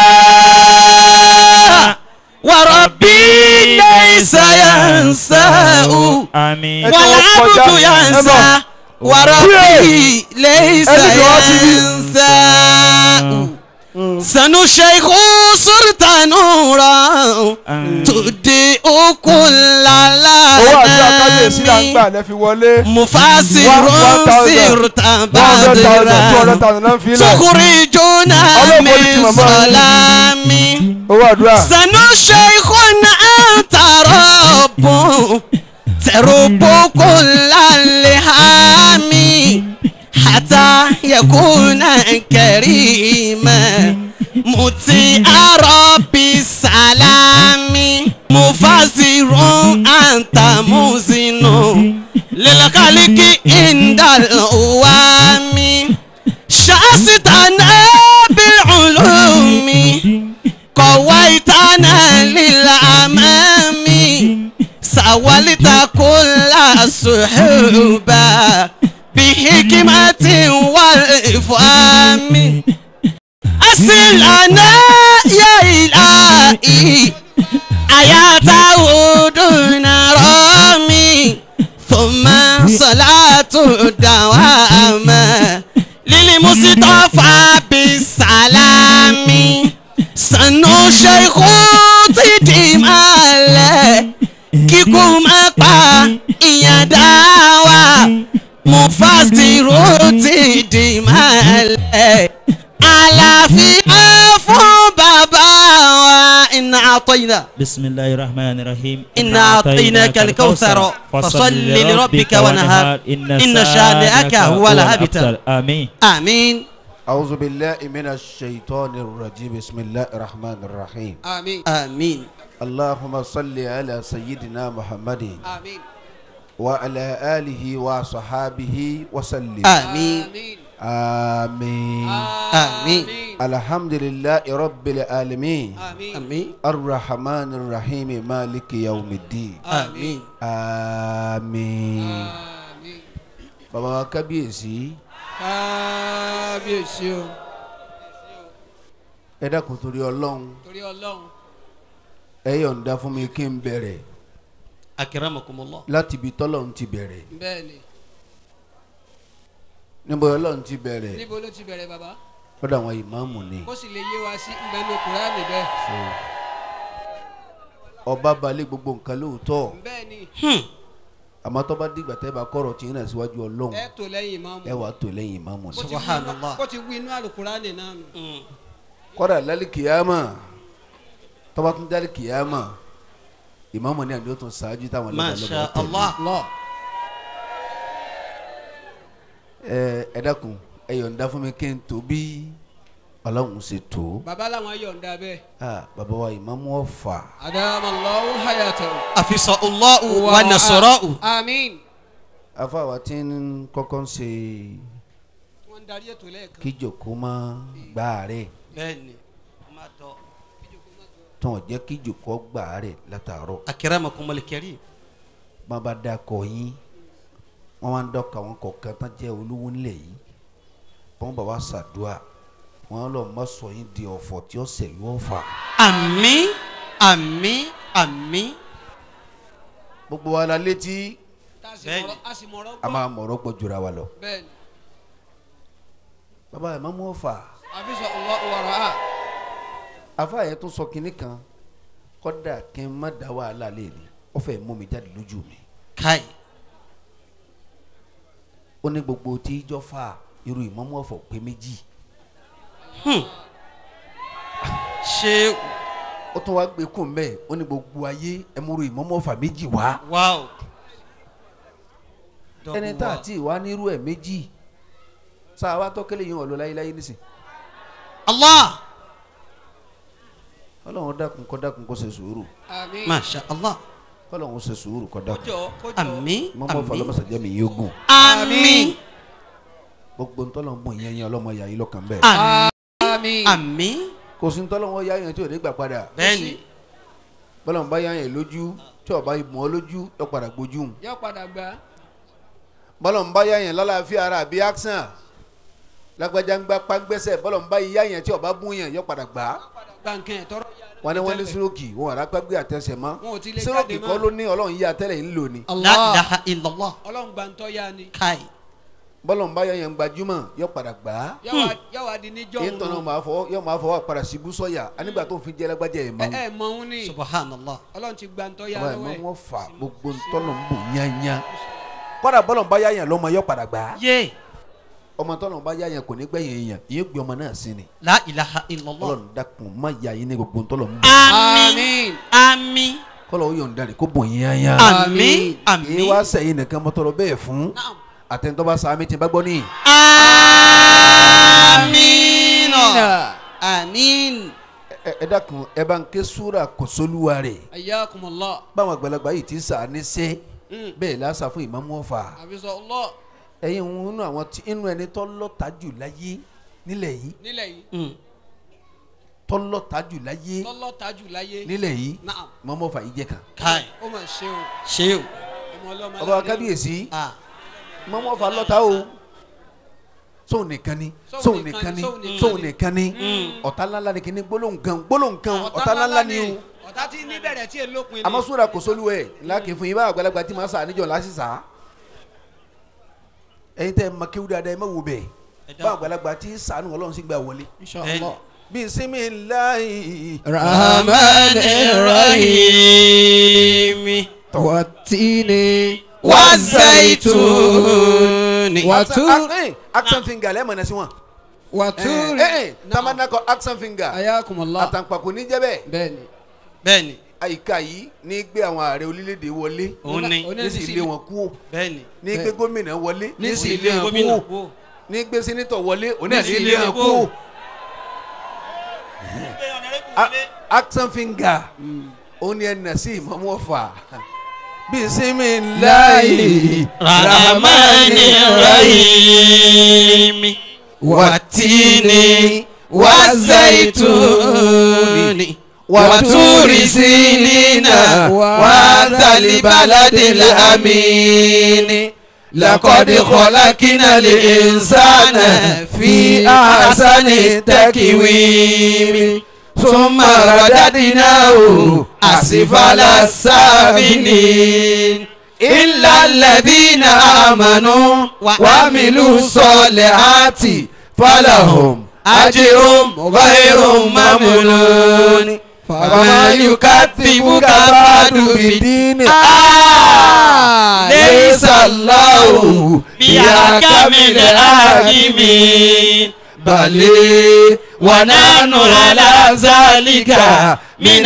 وربي ليس ينساه Àmín. والعبد ينسى وربي ليس أبي جواسي. ينساه سنو شيخ صرت نورا تضيء كل owó àdúrà kábíyèsí là ń العالمين gbà lẹ́ fi wọlé. مفسر One- one thousand. سرت one hundred thousand two hundred بدرا thousand náà ń fi ilẹ̀. تخرجنا الله من يبارك ماما. ظلام owó àdúrà. سنو شيخ أنت رب ترب كل اللحام حتى يكون كريما مطيع رب السلام مفسر أنت مزن للخلق عند الأوام شاستنا بالعلوم قويتنا للأمام سولت كل الصحوبة بحكمة والإفهام أسلنا يا إلهي آياته دون رامي ثم صلاة الدوام للمصطفى بالسلام سنو شيخ تدمال kíkú má pa ìyàn dá wa mufasiru ti di mọ́lẹ̀ àlàáfíà fún bàbá wa iná àtọ́yìnà. بسم الله الرحمن الرحيم إنا أعطيناك الكوثر فصل لربك ونهار إن شانئك هو الأبتر آمين آمين أعوذ بالله من الشيطان الرجيم بسم الله الرحمن الرحيم آمين آمين اللهم صل على سيدنا محمد آمين وعلى آله وصحابه وسلم آمين آمين آمين الحمد لله رب العالمين آمين الرحمن الرحيم مالك يوم الدين آمين آمين bàbá wa kábíyèsí kábíyèsí o ẹ dákun torí ọlọ́run torí ọlọ́run ẹ yọ̀ǹda fún mi kí n bẹ̀rẹ̀ أكرمكم الله láti ibi tọ́lọ́run ti bẹ̀rẹ̀ bẹ́ẹ̀ ni níbo ọlọ́run ti bẹ̀rẹ̀ níbo ló ti bẹ̀rẹ̀ bàbá lọ́dọ̀ àwọn ìmáàmù ni kó sì lè yé wa sí ìgbẹ́nu kùránì bẹ́ẹ̀ ọba balẹ̀ gbogbo nǹkan lóòótọ́ bẹ́ẹ̀ ni àmọ́ tó bá dìgbà tẹ́ bá kọ̀rọ̀ tí ń rìn síwájú ọlọ́run ẹ tó lẹ́yìn ìmáàmù ẹ wàá tò lẹ́yìn ìmáàmù Bó ni. ti wí inú- Subhanallah. bó ti wí inú àlùkùránì náà nù. kọ́dà lálẹ́ kìyàmà tó bá tún dálẹ́ kìyàmà ìmáàmù ni àdó tún ṣáájú táwọn ما lọ́dọ̀ شاء lọ́dọ̀ الله lọ ẹ ẹ dákun ẹ yọ̀ǹda fún mi kí n tó bí ọlọ́run ṣe tó bàbá làwọn yọ̀ǹda bẹ́ẹ̀ Ah, bàbá wa ìmáàmù ọ̀fà adamallahu hayatahu أفص الله ونصره àmín afáwa tí ń kọ́kọ́ ń ṣe wọ́n ń darí ètò lẹ́ẹ̀kan kíjòkó má gbá rẹ̀ بني ما تو tán jẹ́ kíjòkó gbá rẹ̀ látàárọ̀ أكرمكم الكريم má bá dákọ̀ yín wọ́n máa ń dọ́ka wọn kọ̀ọ̀kan tán jẹ́ olówó ńlẹ̀ yìí wọ́n bá wa ṣàdúrà wọ́n lọ má sọ yín di ọ̀fọ̀ tí ó sẹ̀ yóò fà àmín àmín àmín gbogbo wa la létí tá a sì Bẹ́ẹ̀ni. mọ̀rọ̀- a sì mọ̀rọ̀ a gbọ́ máa mọ̀rọ̀ pọ̀ jura wa lọ bẹ́ẹ̀ ni bàbá ẹ̀ má mú ọ̀fà àfisọ Allahu wàrà afa yẹn tún sọ kinní kan kọ́dà kí n má da wàhálà lé ní ó fẹ́ mú mi jáde lójú mi káì ó ní gbogbo tí ijọ́ fà irú ìmọ̀mú ọ̀fọ̀ pé méjì ṣé ó tún wá gbé kún mẹ́ẹ̀ ó ní gbogbo ayé ẹ múru ìmọ̀mú ọ̀fà méjì wá wáò ẹni tá a ti wá nírú ẹ̀ méjì sáà wá tọ́kẹ́lẹ́ yìí wọ́n lọ láyéláyé nísìn allah ọlọ́run dákun kọ́ dákun kó ṣe sùúrù àmín masha allah kọ́lọ́run ṣe sùúrù kọ́ dákun kójọ kójọ àmín ìmọ̀mú ọ̀fà àmín lọ́mọ̀sá jẹ́ mi yóò gùn àmín gbogbo ntọ́lọ́ ń bọ̀ yẹn yẹn ọlọ́mọ yà yín lọ́kàn bẹ́ẹ̀ àmín àmín àmín kò sí ntọ́lọ́wọ́ yá yẹn tí ò ní gbà padà bẹ́ẹ̀ni bọ́lá ń bá yá yẹn lójú tí ọba ìmọ̀ ọ́ lójú yọ padà gbójú hùn. yóò padà gbà bọ́lá ń bá yá yẹn lálàáfíà ara àbí action lágbájá ń gbá pàgbẹ́sẹ̀ bọ́lá ń bá yá yẹn tí ọba bún yẹn yọ padà gbà á gbà nǹkan ẹ̀ tọrọ wọn ni wọn ní sírókì wọn àrà pàgbé àtẹsẹ̀ mọ́ Wọn ò ti lè sírókì jáde kọ́ mọ́. ló ní ọlọ́run yí àtẹ́lẹ̀ ń lò ní la Allah ilaha illallah ọlọ́run gbà ń tọ́ ya ni káì bọ́lá ń bá yá yẹn gbajúmọ̀ yọ padà gbà á yóò wá di níjọ́ èyí tọ́nà máa fọwọ́ yọ máa fọwọ́ padà síbú sọ́yà anígbà tó fi jẹ́ lágbájá ẹ̀ ẹ mọ́ ẹ mọ òun ni subhanallah ọlọ́run ti gbà ń tọ́ ya ọba ẹ̀ lọ́wọ́ mọ́ ẹ̀ wọn fà gbogbo ntọ́nà ń bò yányá kọ́dà bọ́lá ń bá yá yẹn lọ́mọ yọ padà gbà á yé ọmọ tọ́nà ń bá yá yẹn kò ní gbẹ̀yìn èèyàn ìyẹn gbé ọmọ náà sí ni la ilaha illallah ọlọ́run dákun má yá yín ní gbogbo ntọ́nà ń bò àmín àmín kọ́lọ̀ ó yọ̀ǹda rẹ̀ kó bò yín yányá àmín èyí àmín wá sẹ́yìn nìkan mọ́tọ́rọ̀ bẹ́ẹ̀ fún àtẹnudọ́ bá sàmì tí n bá gbọ́ ní. àmín àmín ẹ ẹ dákun ẹ bá ń ké súra kò sólúwa rẹ̀ ayyakumullah báwọn àgbàlagbà yìí ti sàánì sẹ́ bẹ́ẹ̀ lásà fún ìmáàmù ọ̀fà àfisọ Allah ẹ̀yin òun inú àwọn tí inú ẹni tó lọ́ta jù láyé nílẹ̀ yìí nílẹ̀ yìí Mm. tó lọ́ta jù láyé tọ́lọ́ tajú láyé nílẹ̀ yìí Naam. ìmáàmù ọ̀fà yìí jẹ́ kan. káì ó mà ṣe o ṣé o ọmọ ọlọ́mọ ọba kábíyèsí ah mọ́mọ́ fa lọ́ta o sóun nìkan ni sóun nìkan ni sóun nìkan ni ọ̀tá ńláńlá ni kìíní gbólóhùn kan gbólóhùn kan ọ̀tá ńláńlá ni o ọ̀tá tí níbẹ̀rẹ̀ tí èlò pin ni. àmọ́ sóra kò sólú ẹ̀ láàkì fún yín bá àgbàlagbà tí màá sà níjọ́ láti sà á ẹ̀yin tẹ́ ẹ ma kéwú dáadáa ẹ má wo bẹ́ẹ̀ bá àgbàlagbà tí sànù ọlọ́run sì gbà wọlé. Inshallah. bisimilayi. rahman rahim watini wazaituni Accent- eh, accent finger lẹ́ẹ̀ mọ̀nà sí wọn. waturi Eh, eh, tamana kọ accent finger. ayakumala àtàǹpàkò ní jẹ́ bẹ́ẹ̀. bẹ́ẹ̀ni bẹ́ẹ̀ni àyíká yìí ní gbé àwọn ààrẹ orílẹ̀-èdè wọlé òun ni ní sì lé wọn kú bẹ́ẹ̀ni ní gbé gómìnà wọlé ní sì lé ilé wọn gómìnà kú kú. ní gbé sẹ́nitọ̀ wọlé òun náà Ní sì sì lé lé wọn wọn kú. kú. A- accent finger òun ni ẹ nà sí ìmọ̀mú ọ̀fà bisimilayi rahmani rahim watini wazaituni waturi sinina wadhali baladil amini لقد خلقنا الإنسان في أحسن تكوين ثم رددناه أسفل السافلين إلا الذين آمنوا وعملوا الصالحات فلهم أجر غير ممنون فما يكذبك بعد بالدين آه ليس الله بأحكم الحاكمين بل ونحن على ذلك من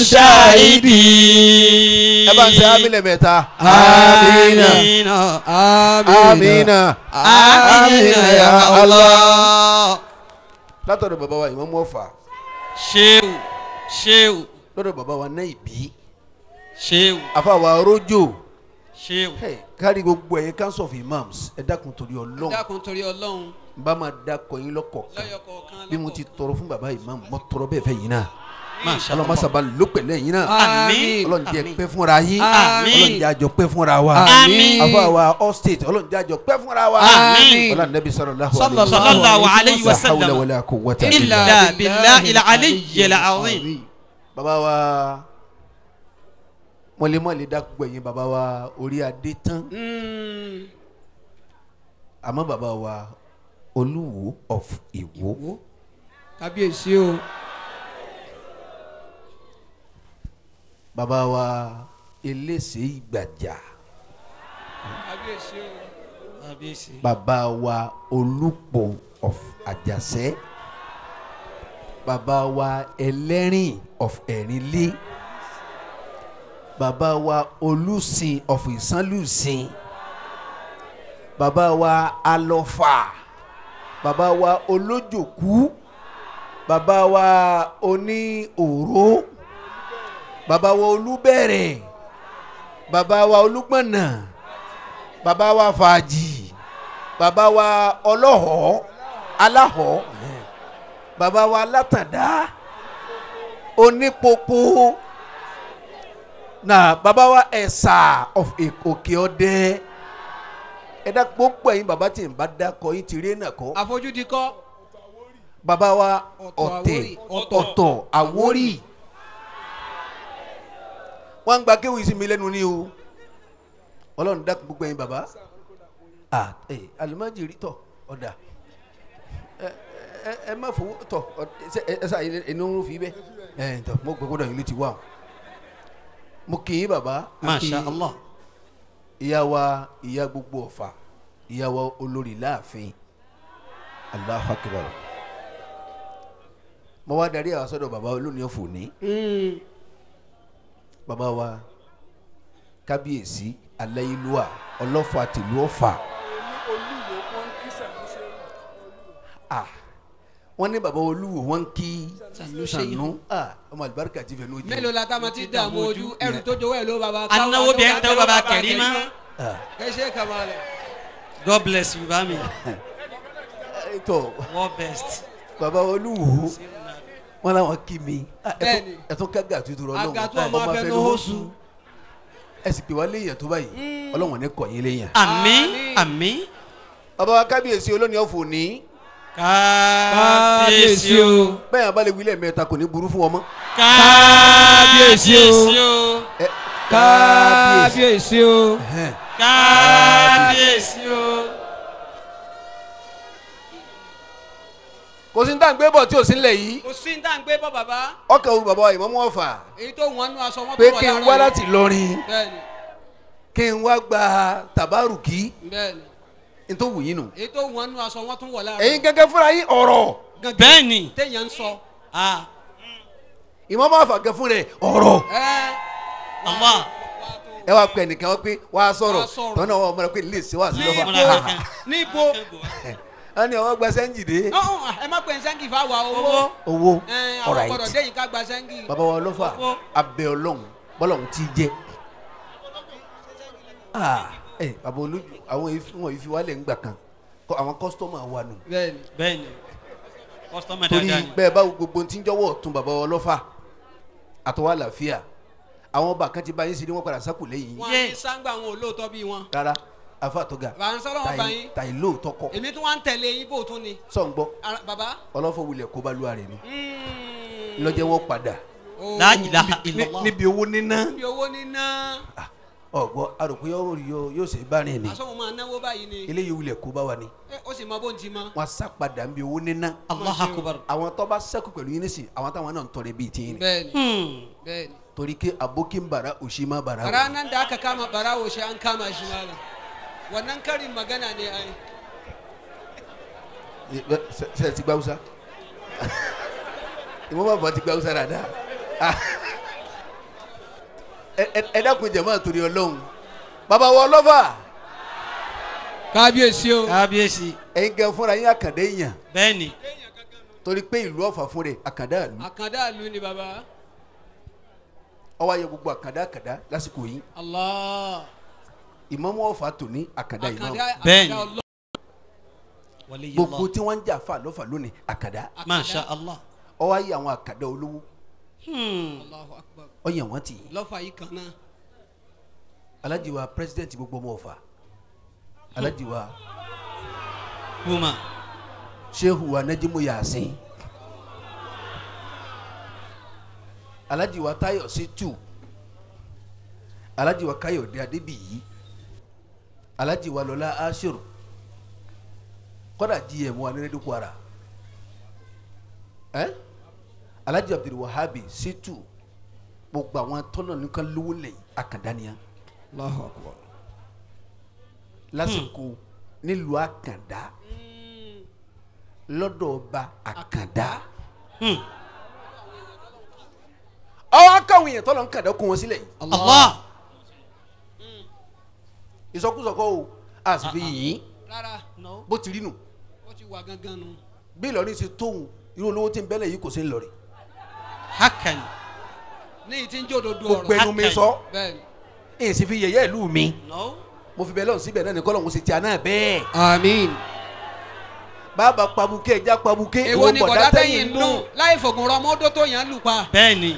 الشاهدين ẹ bá ń ṣe amílẹ̀ mẹ́ta. amina amina. amina ya Allah látọ̀dọ̀ bàbá wa ìmọ̀mú ọ̀fà ṣéwù ṣéwù lọ́dọ̀ bàbá wa náà ìbí ṣéwù àfàwà rójò ṣéwù Hey, kárí gbogbo ẹ̀yin council of imams ẹ dákun torí ọlọ́run dákun torí ọlọ́run n bá máa dákọ̀ yín lọ́kọ̀ọ̀kan lọ́yọ̀ kọ̀ọ̀kan bí mo ti tọrọ fún bàbá imam mo tọrọ bẹ́ẹ̀ fẹ́ yín náà Masha ọlọ́run máa sábà ló pẹ̀lẹ́ yín náà Àmín. ọlọ́run jẹ́ pẹ́ fúnra yín Àmín. ọlọ́run jẹ́ àjọ pẹ́ fúnra wa Àmín. àfàwà all state ọlọ́run jẹ́ àjọ pẹ́ fúnra wa Àmín. ọlọ́run nẹ́bí sallallahu sallallahu alayhi wa la hawla sallam wala quwwata illa billahi al-aliyyi al-azim bàbá wa mọ̀lẹ́mọ̀lẹ́ dákúgbò ẹ̀yin bàbá wa orí adé tán àmọ́ bàbá wa olúwo of ìwó kábíyèsí o bàbá wa elése ìgbàjà kábíyèsí o kábíyèsí bàbá wa olúpọ̀ of àjàṣẹ́ bàbá wa ẹlẹ́rìn of ẹ̀rínlé bàbá wa olùsìn of ìsánlùsìn bàbá wa alọ́fà bàbá wa olójòkú bàbá wa oní òró bàbá wa olúbẹ̀rẹ̀ bàbá wa olúgbọ̀nà bàbá wa fàájì bàbá wa ọlọ́họ̀ aláhọ̀ bàbá wa látàndá onípopo na bàbá wa ẹ̀sà of òkè ọdẹ ẹ̀dá gbogbo ẹ̀yin bàbá tí n bá dákọ̀ yín ti rí ẹ̀nà kọ́ àfojúdi kọ́ bàbá wa Ọ̀tọ̀ ọ̀tẹ̀ Àwórì, ọ̀tọ̀. ọ̀tọ̀ àwórì wọ́n ń gba kéwì sí mi lẹ́nu ní o ọlọ́run dákun gbogbo ẹ̀yin bàbá ah ẹ alimajiri tọ ọ̀dà ẹ ẹ ẹ má fowó tọ ọ- ṣe ẹ ẹ sá ẹni ń fi bẹ ẹ tọ mo gbẹ gbọ́dọ̀ yìí ló ti wà o mo kì í bàbá a kì masha í allah ìyá wa ìyá gbogbo ọ̀fà ìyá wa olórí láàfin Allahu Akbar mo wá darí àwọn sọ́dọ̀ bàbá olóòní ọ̀fọ̀ ní bàbá wa kábíyèsí aláyélúwà ọlọ́fà tìlú ọ̀fà ah wọ́n ní bàbá olúwo wọ́n ń kí sànú ah ọmọ àlùbáríkà ti fẹ́ lójú mélòó la tá a ma ti dààmú ojú ẹrù tó jowó ẹ ló bàbá anáwó bí ẹ ń tẹ́wọ́ bàbá kẹ̀rímà ah kẹsẹ kamalẹ. god bless you bami ẹ tọ world best bàbá olúwo wọn làwọn kí mi Ah, ẹ tún- Bẹ́ẹ̀ni. ẹ tún ká gàtú tó rọ lọ́wọ́ Àgàtú ọmọ afẹnuhóṣù. ẹ sì pè wá léèyàn tó báyìí ọlọ́wọ̀n ní kọ̀yìn léèyàn. àmín àmín bàbá wa kábíyèsí olónìí ọ̀fọ̀ ní. kábíyèsí o bẹ́ẹ̀ abálẹ̀ wílẹ̀ mẹ́ta kò ní burú fún wọn mọ́. kábíyèsí o Ẹ, kábíyèsí o Ẹhẹ́n. kábíyèsí o. kò sí ní tá à ń gbé bọ̀ tí ò sí nílẹ̀ yìí kò sí ní tá à ń gbé bọ́ bàbá ọkàn òun bàbá ìmọ̀mú ọ̀fà èyí tó wọ́n nú aṣọ wọn pé tó wọ̀ kí n lára wá yìí. láti lọrin bẹ́ẹ̀ni kí n wá gba tàbárùkì bẹ́ẹ̀ni n tó wù yín nù. èyí tó wọ́n nú aṣọ wọn tó wọ̀ lára ẹ̀yin gẹ́gẹ́ fúnra yín ọ̀rọ̀ Gangan bẹ́ẹ̀ni téèyàn ń sọ ah ìmọ̀mú ọ̀fà gẹ́ fún rẹ̀ ọ̀rọ̀ ẹ Allah ẹ wá pẹ nìkan wọ́n pé wá sọ̀rọ̀ Wá sọ̀rọ̀. tọ́nà wọn mọ̀ra pé lè ṣe wá sí níbo lọ́fà. níbo wọ́n ní ọwọ́ gba sẹ́ńjì dé ọ̀hún, ẹ má pè ń sẹ́ńgì fáwa owó owó ẹ àwọn ọ̀rọ̀ gbọ́dọ̀ àìtì déyìn ká gba sẹ́ńgì bàbá wa lọ́fà abẹ́ ọlọ́run bọ́lọ́run ti jẹ́ Ah, ẹ bàbá olójú àwọn yìí wọn yìí fi wálẹ̀ ńgbà kan kọ́ àwọn kọ́sítọ́mù wa nù bẹ́ẹ̀ni bẹ́ẹ̀ni kọ́sítọ́mà torí dáadáa ni bẹ́ẹ̀ bá wo gbogbo tí ń jọ́wọ́ tún bàbá wa lọ́fà àtọwọ́ àlàáfíà àwọn ọba kan ti bá yín sí ni wọ́n padà sákò lẹ́yìn yín wọn ní sáńgbà wọn ò lóòótọ́ bí wọn rárá afa àtọ́gà bàbá ń sọ́dọ̀ wọn bá yín tàyí lóòótọ́ kọ́ èmi tún wá ń tẹ̀lé yín bó tún ni sọ̀ ń gbọ́ Ara- bàbá ọlọ́fọ̀ wulẹ̀ kó bá lu àrẹ̀ ni mm, lọ́jẹ́ wọn padà oh, la ilaha Ní- illallah níbi owó níná níbi owó níná ọ̀gbọ́ àròkọ yóò rí o yóò ṣe bá rìn ni aṣọ wọn máa náwó báyìí ni eléyìí wulẹ̀ kó bá wa ni Ẹ, ó sì mọ bó ń ti mọ wọn sá padà níbi owó níná Allah akubar àwọn tó bá sẹ́kù pẹ̀lú yín nísìn àwọn táwọn náà ń tọrẹ bíi tiyín ni bẹ́ẹ̀ni hmm bẹ́ẹ̀ni torí ké abokin bara òṣì má bara o ranar da aka kama barawo shi an kama shi malam wannan karin magana ne ai ṣe ti gbáwúsá ìwọ́n bá bọ̀ ti gbáwúsá dáadáa Ah. Ẹ- ẹ- ẹ dákun jẹ̀mọ́ torí ọlọ́run bàbá wọ ọlọ́fà kábíyèsí o kábíyèsí ẹ̀yin gan fúnra yín àkàndé èèyàn bẹ́ẹ̀ni torí pé ìlú ọ̀fà fún rẹ̀ àkàndá ìlú àkàndá ìlú ni baba ọwọ́ ayé gbogbo àkàndá àkàndá lásìkò yìí allah ìmọ̀mọ́ ọ̀fà tòní àkàndá ìmọ̀ àkàndá Bẹ́ẹ̀ni. àkàndá ọlọ́ gbogbo waliyullah tí wọ́n ń jà fà lọ́fà lónìí àkàndá masha Allah ọwọ́ ayé àwọn àkàndá olówó hmm allahu akbar ọyàn wọn tì í lọ́fà yìí kan náà alájí wa president gbogbo ọmọ ọ̀fà alájí wa huma sehu wa najimu yasin alájí wa tayo situ alájí wa káyọ̀dé adébíyí alájí wa lọlá ashiru kọ́dà gm wa nílẹ̀ kwara ẹ́ alájí abdulwahabi situ gbogbo àwọn tọ́nà nìkan lówó lẹ́yìn àkàndánìyà allahu akbar lásìkò nílùú àkàndá lọ́dọ̀ ọba àkàndá hmm ọwọ́ akáwọn èèyàn tọ́lọ̀ ń kàndá kó wọn sílẹ̀ yìí Allah ìsọkúsọ kọ́ o a sì fi yìn rárá bó ti rí nù ó ti wà gangan nu bí Ìlọrin ṣe tóun irú olówó tí ń bẹ́lẹ̀ yìí kò sí ńlọrin hakan ní ìtí ń jòdòdó gbogbo ọ̀rọ̀ ẹnu mi sọ bẹ́ẹ̀ni èyí sì fi yẹ̀yẹ́ ìlú mi no mo fi bẹ́ẹ̀ lọ́hùn síbẹ̀ náà ní kọ́ lọ́hùn ṣe ti àná bẹ́ẹ̀ àmín bàbá pabuké ẹja pabuké èwo ni bọ̀dá tẹ̀yìn ń dùn láì fògùn rọ mọ́tò tó yàn án lù pa bẹ́ẹ̀ni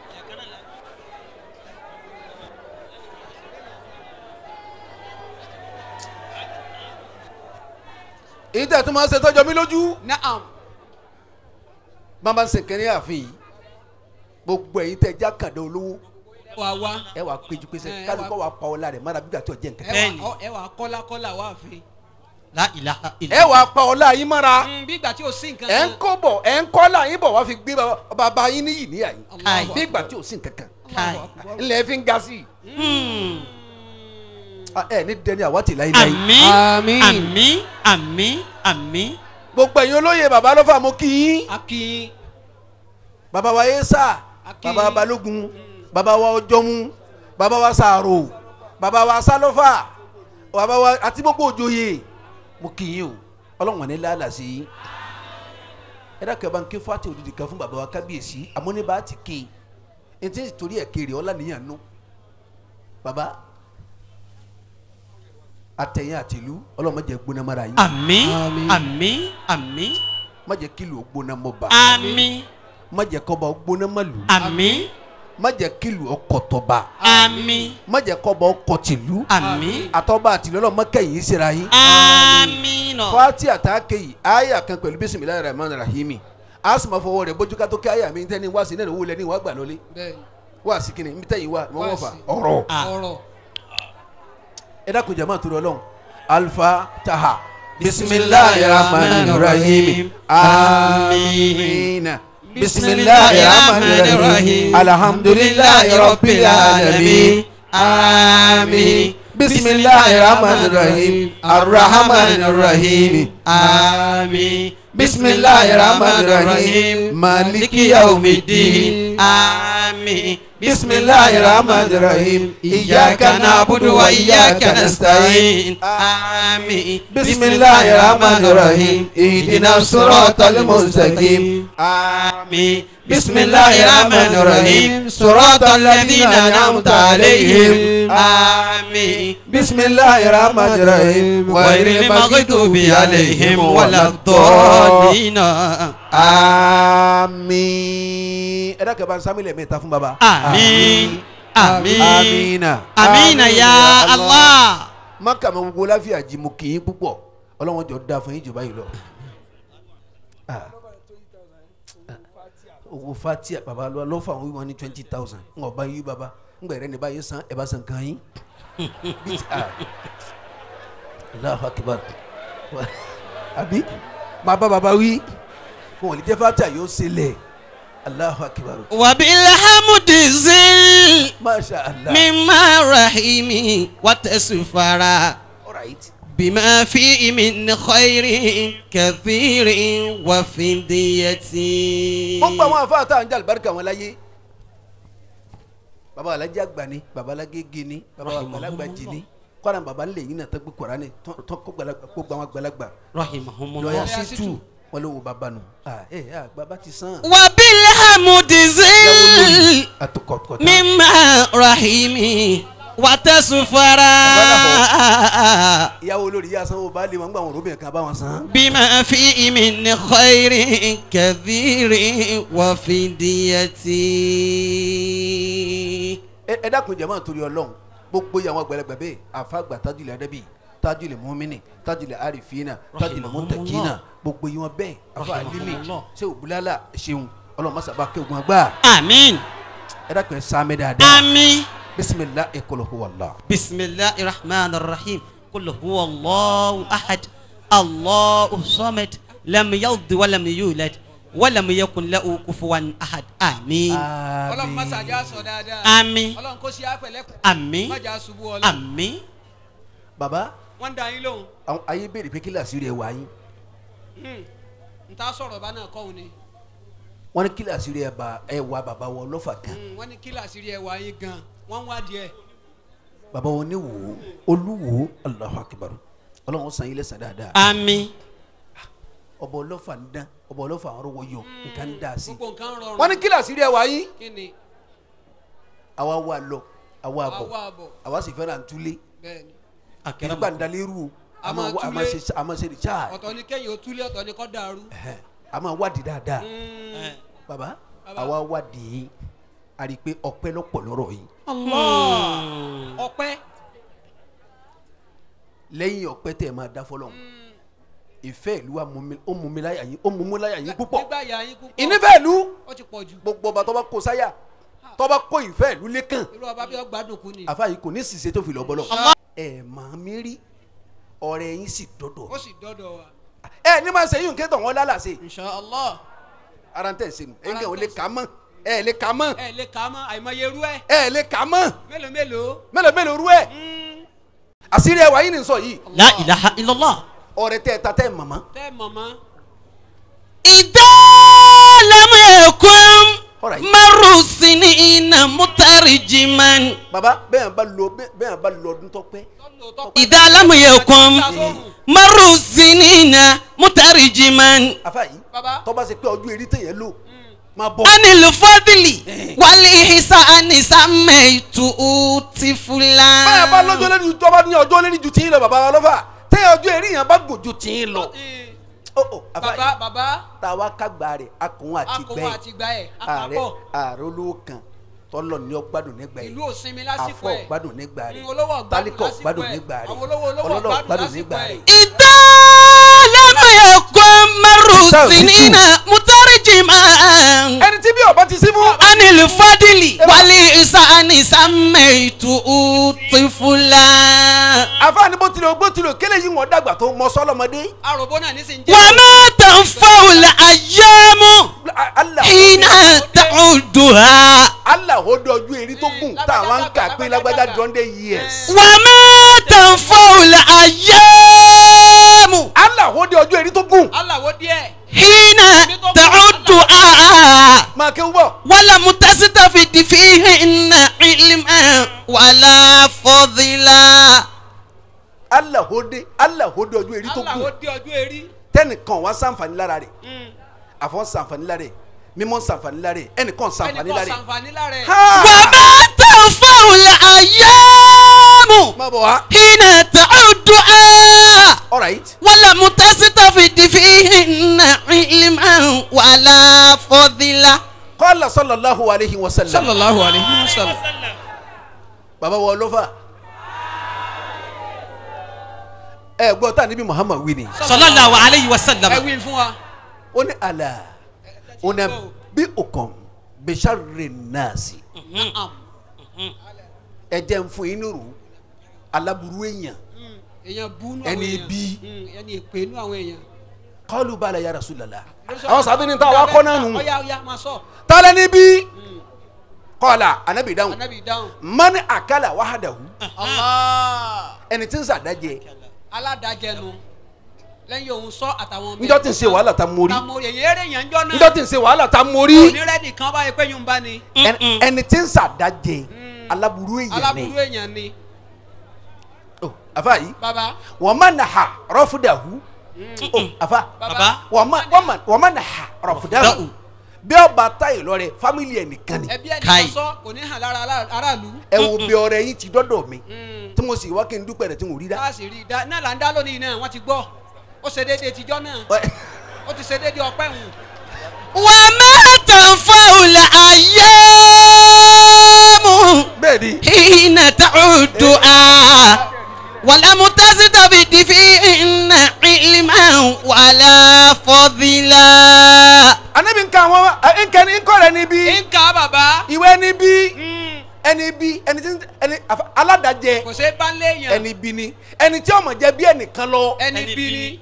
èyí tẹ̀ tó máa ń ṣe tọ́jọ́ mi lójú naam bàbá ń ṣe kẹrin ààfin yìí gbogbo ẹ̀yin tẹ̀ já kàdé olówó wà wá ẹ wà péjú pé Ẹ, sẹ ẹ kálukọ́ wà- wà pa ọlá rẹ̀ mọ́ra bí gàtí ọ̀jẹ̀ nǹkan ẹ Bẹ́ẹ̀ni. wà ẹ wà kọ́lá kọ́lá wà fi la ilaha ẹ illallah wà pa ọlá yín mọ́ra bí ìgbà tí o sí nǹkan ẹ ń kó bọ̀ ẹ ń kọ́ là yín bọ̀ wá fi gbé baba- baba yín níyì níyà yín Allahu bí ìgbà akbar. tí ò sí nǹkan kan Allahu akbar. ńlẹ̀ fi ń ga sí i hmm Ah, ẹ ní dẹni àwátì láíláí àmín Àmín. àmín àmín àmín gbogbo ẹ̀yin olóye baba lọ́fà mo kí yín akin baba wa yéésà Akin. baba balógun baba wa ọjọ́mú baba wa sàrò baba wa sálọ́fà baba wa àti gbogbo òjòyè mo kí yín o ọlọ́wọ̀n ní lálà sí i ẹ dákẹ́ bá ń ké fati òdìdí kan fún baba wa kábíyèsí àmọ́ ní bá a ti ké e ti torí ẹ̀ kéré ọlá nìyàn nù baba àtẹ̀yìn àtìlú ọlọ́mọ jẹ́ gbóná mara yín àmín Àmín. àmín àmín má jẹ́ kílò gbóná mọ́ bá àmín má jẹ́ kọ́ba gbóná mọ́ lù àmín má jẹ́ kílù ọkọ̀ tọba àmín má jẹ́ kọ́bọ̀ ọkọ̀ tìlú àmín àtọ́ba àtìlọ́lọ́ mọ́kẹ́yìn síra yín. àmín nọ. fati àtàkè yìí àyà kan pẹ̀lú bisimilayi rahman rahimi a sì máa fọwọ́ rẹ̀ bójú ká tó kí àyà mi tẹ́ni wá sí náà owó lẹ́ni wá gbà lọ́lé bẹ́ẹ̀ni wá sí kíni mi tẹ́yìn wá mọ́ wọ́n fà Wá sí. ọ̀rọ̀ ọ̀rọ̀ ẹ dákun jama tó lọ lọ́hùn alfa taha bisimilayi rahman rahimi amiina bisimilayi rahman rahimi alhamdulilayi rabbil alamin amin bisimilayi rahman rahim arrahman rahim àmín. bisimilayi rahman rahim maliki yawmiddin àmín. bisimilayi rahman rahim iyaka na'budu wa iyaka nasta'in àmín. bisimilayi rahman rahim ihdina siratal mustaqim àmín. bisimilayi rahman rahim siratal ladina an'amta alayhim àmín. bisimilayi rahman rahim غير المغضوب عليهم ولا الضالين àmín ẹ dákẹ́ bá ń sámi lẹ́mí ta fún baba. àmín àmín amina. àmín ya Allah. maka ma gbogbo láfíà jí mo kì í púpọ̀ ọlọ́wọ́n jọ da fún yín jù báyìí lọ. Ah. owó fatia baba lọ lọ fún àwọn wíwọn ní twenty thousand ń ọba yí baba ń gbẹ̀rẹ̀ ní báyìí san ẹ̀ bá san kan yín. Bíi ti- ah. Allahu akibar àbí máa bá baba wí wọn ò lè jẹ́ fatia yóò ṣe lẹ̀ Allahu akibar وبالحمد زل masha allah. مما رحيم وتسفرا All right. بما فيه من خير كثير وفدية wọ́n gba àwọn àfa àtàwọn jẹ́ àlùbáríkà wọn láyé baba alájà àgbà ni baba alágége ni baba àgbàlagbà jì ni kọ́ra baba ńlẹ̀ yìí náà tó gbé kọ́ra ni tó kó gbala- kó gba àwọn àgbàlagbà رحمهم lọ́yà الله sí tù wọ́n ló wo baba nù. ẹ ẹ baba ti sàn. وبالحمد زل àtọkọ̀tọ̀ مما رحيم وتسفرا ìyàwó olórí yà sanwó baálé wọn gbà wọn òróbìnrin kan bá wọn san. بما فيه من خير كثير وفدية ẹ ẹ dákun jẹ́ máa torí ọlọ́run gbogbo yà wọn àgbàlagbà bẹ́ẹ̀ àfàgbà tajulẹ̀ adébí tajulẹ̀ mọ́mínì tajulẹ̀ àrífínà tajulẹ̀ mọ́tẹ̀kínà gbogbo yìí wọn bẹ́ẹ̀ afa alimi ṣé òbúlálà ṣeun ọlọ́run masaba kéwòn gbà آمين ẹ dákun ẹ sáámẹ dáadáa آمين bisimilah ẹ kọlọ kó wàllá. بسم الله الرحمن الرحيم قل هو الله أحد الله الصمد لم يلد ولم يولد ولم يكن له كفوا أحد آمين ọlọ́run má ṣàjà sọ dáadáa Àmín. ọlọ́run kó ṣe àpẹlẹ́kùn Àmín. má jà ṣubú ọlọ́run آمين baba wọ́n ń da yín lóhùn àwọn ayé béèrè pé kí làásì rẹ wá yín n ta sọ̀rọ̀ bá náà kọ́hún ni wọn ní kí làásì rẹ bá ẹ wá baba wọn lọ́fà kan Mm, wọ́n ní kí làṣírí ẹ̀ wá yín gan wọ́n ń wádìí ẹ̀ baba wọn ní wò ó olúwo alahu akibar ọlọ́run san yín lẹ́san dáadáa آمين ọba ọlọ́fà ń dán ọba ọlọ́fà ń rọwọ́ yọ nǹkan ń dá sí. gbogbo nǹkan rọrùn wọn ní kí làásì rẹ wá yín kí ni àwa wà lọ àwa àwa bọ̀ àbọ̀ àwa sì fẹ́ràn túlé bẹ́ẹ̀ ni kìrìgbà ń dalérú o A a máa máa wá- a túlé. máa ṣe a máa ṣe recharge ọ̀tọ̀ ni kẹ́yìn ó túlé ọ̀tọ̀ ni kọ́ dàrú Ẹhẹ́n. a máa wádìí dáadáa Mm, baba Baba. àwa wádìí a rí i pé ọpẹ́ lọ́pọ̀ lọ́rọ̀ yìí Allah ọpẹ́ lẹ́yìn ọpẹ́ tẹ̀ máa dá fọlọ́ ìfẹ́ ìlú wa mú mi- ó mú mi láyà yín ó mú mi láyà yín púpọ̀ nígbà yà yín púpọ̀ ìnífẹ̀ ìlú ó ti pọ̀ jù gbogbo ọba tó bá kó sáyà tó bá kó ìfẹ́ ìlú lẹ́kàn irú ọba bí ọgbàdùn kú ni àfa yìí kò ní ṣìṣe tó fi lọ́ bọ́lọ̀ ẹ̀ máa mi rí ọ̀rẹ́ yín sì dọ́dọ̀ ó sì dọ́dọ̀ wa ẹ ní máa ṣe yín kí tọ̀ wọ́n lálàsè inshallah ara ń tẹ̀ ṣe nù ẹ̀ ń Ara kẹ́ ń ò lè tẹ̀ kà á mọ́ ẹ̀ lè kà á mọ́ ẹ lè kà á mọ́ àìmọye irú ẹ̀ ẹ̀ lè kà á mọ́ mélòó mélòó mélòó mélòó rú ẹ̀ Mm, àṣírí ẹwà yín ni sọ yìí لا إله إلا الله ọ̀rẹ́ tẹ́ ẹ ta tẹ́ ẹ mọ̀mọ́ tẹ́ mọ̀mọ́ إذا لم يكن Alright. مر سنين مترجما baba bẹ́ẹ̀ bá lọ bẹ́ẹ̀ bá lọ ọdún tó pẹ́ tọ́lù tó إذا لم يكن مر سنين مترجما afa yìí baba tó bá ṣe pé ọdún eré tẹ̀yẹ lò máa bọ̀ عن الفضل والإحسان سميته طفلا bẹ́ẹ̀ bá lọ́jọ́ lẹ́ni tó bá ní ọjọ́ lẹ́ni ju tìyín lọ baba wa lọ́fà tẹ́ ọjọ́ eré yẹn bá gùn ju tìyín lọ Eh, ó ó afa baba yìí baba tá a wá kágbá rẹ̀ akùn àti akọ̀wé gbẹ́ àti gbà ẹ̀ ààrẹ àpapọ̀ ààrẹ olówó kan tọ́lọ̀ ní ọgbádùn nígbà yìí ìlú òsinmi lásìkò afọ ẹ̀ ọgbádùn nígbà rẹ̀ Mm, olówó ọgbádùn tálíkọ̀ lásìkò ọgbádùn ẹ̀. nígbà rẹ̀ àwọn olówó olówó ọlọ́lọ́ ọgbádùn ọgbádùn lásìkò nígbà ẹ̀. rẹ̀. إذا لم يكن مر السنين مترجما ẹni tí bí ọba ti sí fún. عن الفضل والإحسان سميته طفلا àfààní bó tilẹ̀ bó tilẹ̀ kélé yìí wọ́n dàgbà tó mọ sọ́lọ́mọdé. àròbó náà nísìnyí jẹ́ وما تنفع الأيام Allah حين تعدها Allah ó dé ọjọ́ èrí tó gùn tá àwọn ń kà pé lágbájá dundé years. وما تنفع الأيام Allah ó dé ọjọ́ èrí tó gùn. aláwo díẹ̀ حين تعدها máa kéwú bọ̀. ولم تستفد فيهن علما ولا فضلا Allah ó dé Allah ó dé ọjọ́ èrí tó aláwo gùn. dé ọjọ́ erí tẹnìkan wá sànfàní lára rẹ̀ àfọ̀ sànfàní lára rẹ̀ mímọ́ sànfàní lára rẹ̀ ẹnìkan sànfàní ẹnìkan lára rẹ̀. sànfàní lára ẹ̀ وما تنفع الأيام má bọ̀ wá. حين تعدها all right. ولم تستفد فيهن علما ولا فضلا qala sallallahu alayhi wa sallam. sallallahu alayhi wa sallam baba wọ lọ́fà. ẹ gbọ́ tá níbi muhammad wí ni. صلى الله عليه ẹ وسلم wí fún wa ó ní àlà ó ní bí òkàn bisharri nasi. ẹ jẹ́ ń fún yín nírú aláburú èèyàn. èèyàn bú nú Ẹni àwọn èèyàn bí. Mm, ẹni èpè nú àwọn èèyàn qalu bala ya rasulallah. àwọn sábẹ́ ní ta wá kọ́ náà nù. ọ̀ya ọ̀ya máa sọ tálẹ́ níbí. qala anabi dáhùn. anabi dáhùn mani akala wahadahu. Allah ẹni tí ń sàdájẹ. aládàjẹnu lẹ́yìn òun sọ àtàwọn njọ́ tí ń ṣe wàhálà ta mórí. tamori èyí eré yẹn ń jọ náà njọ́ tí ń ṣe wàhálà ta mórí. onírẹ́dì kan báyìí pé yóò ń bá ni ẹni ẹni tí ń sàdájẹ aláburú èèyàn aláburú ni. èèyàn ni Oh, àfa yìí baba wọ́n má nà ha rọ́fúdàhù. Oh, àfa baba wọ́n má wọ́n má wọ́n má nà ha rọ́fúdàhù. bí ọba táyì lọ́rẹ̀ fámìlì ẹ̀ nìkan ni. ẹbí ẹni Kai. kan sọ kò ní hàn lára ará- aráàlú ẹ wo bí ọ̀rẹ́ yín ti dọ́dọ̀ mi tí mo sì wá kí n dúpẹ́ rẹ̀ tí mo rí dá. káàsì rí i dá náà là ń dá lónìí náà wọ́n ti gbọ́ ó ṣe déédéé tijọ́ náà ó ti ṣe déédéé ọpẹ́ hùn وما تنفع الأيام bẹ́ẹ̀ ni حين تعدها ولم تستفد فيهن علما ولا فضلا anabi nka àwọn ẹ nkẹ ni nkọ rẹ níbí nǹka bàbá ìwé níbí ẹni bí ẹni tí ẹni àfa- aládàjẹ kò ṣe bá léèyàn ẹni bí ni ẹni tí ọmọ jẹ bí ẹnìkan lọ ẹni bí ni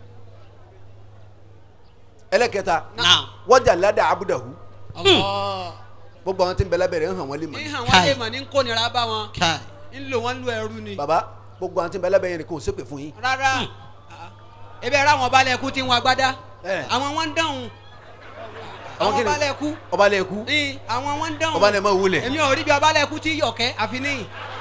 ẹlẹ́kẹta نعم wọ́jà ládà abudahu Allah gbogbo àwọn tí ń bẹ lábẹ́rẹ́ ń hàn wọ́n lè mọ̀ ní ní. hàn wọ́n Kai. lè mọ̀ ní kónira bá wọn كاي ń lò wọ́n lu ẹrú ni baba gbogbo àwọn tí ń bẹ lábẹ́rẹ́ yẹn kò sépè fún yín. rárá ebi ẹ̀rọ àwọn balẹ̀ ẹ̀kú tí ń wọn agbádá Eh. àwọn wọn ń dáhùn Àwọn àwọn kí ni? balẹ̀ ẹ̀kú ọba lè kú ní àwọn wọn ń dáhùn ọba lè má wulẹ̀. èmi ò rí bí ọbalẹ̀ ẹ̀kú tí yọ̀kẹ́ àfi níyìn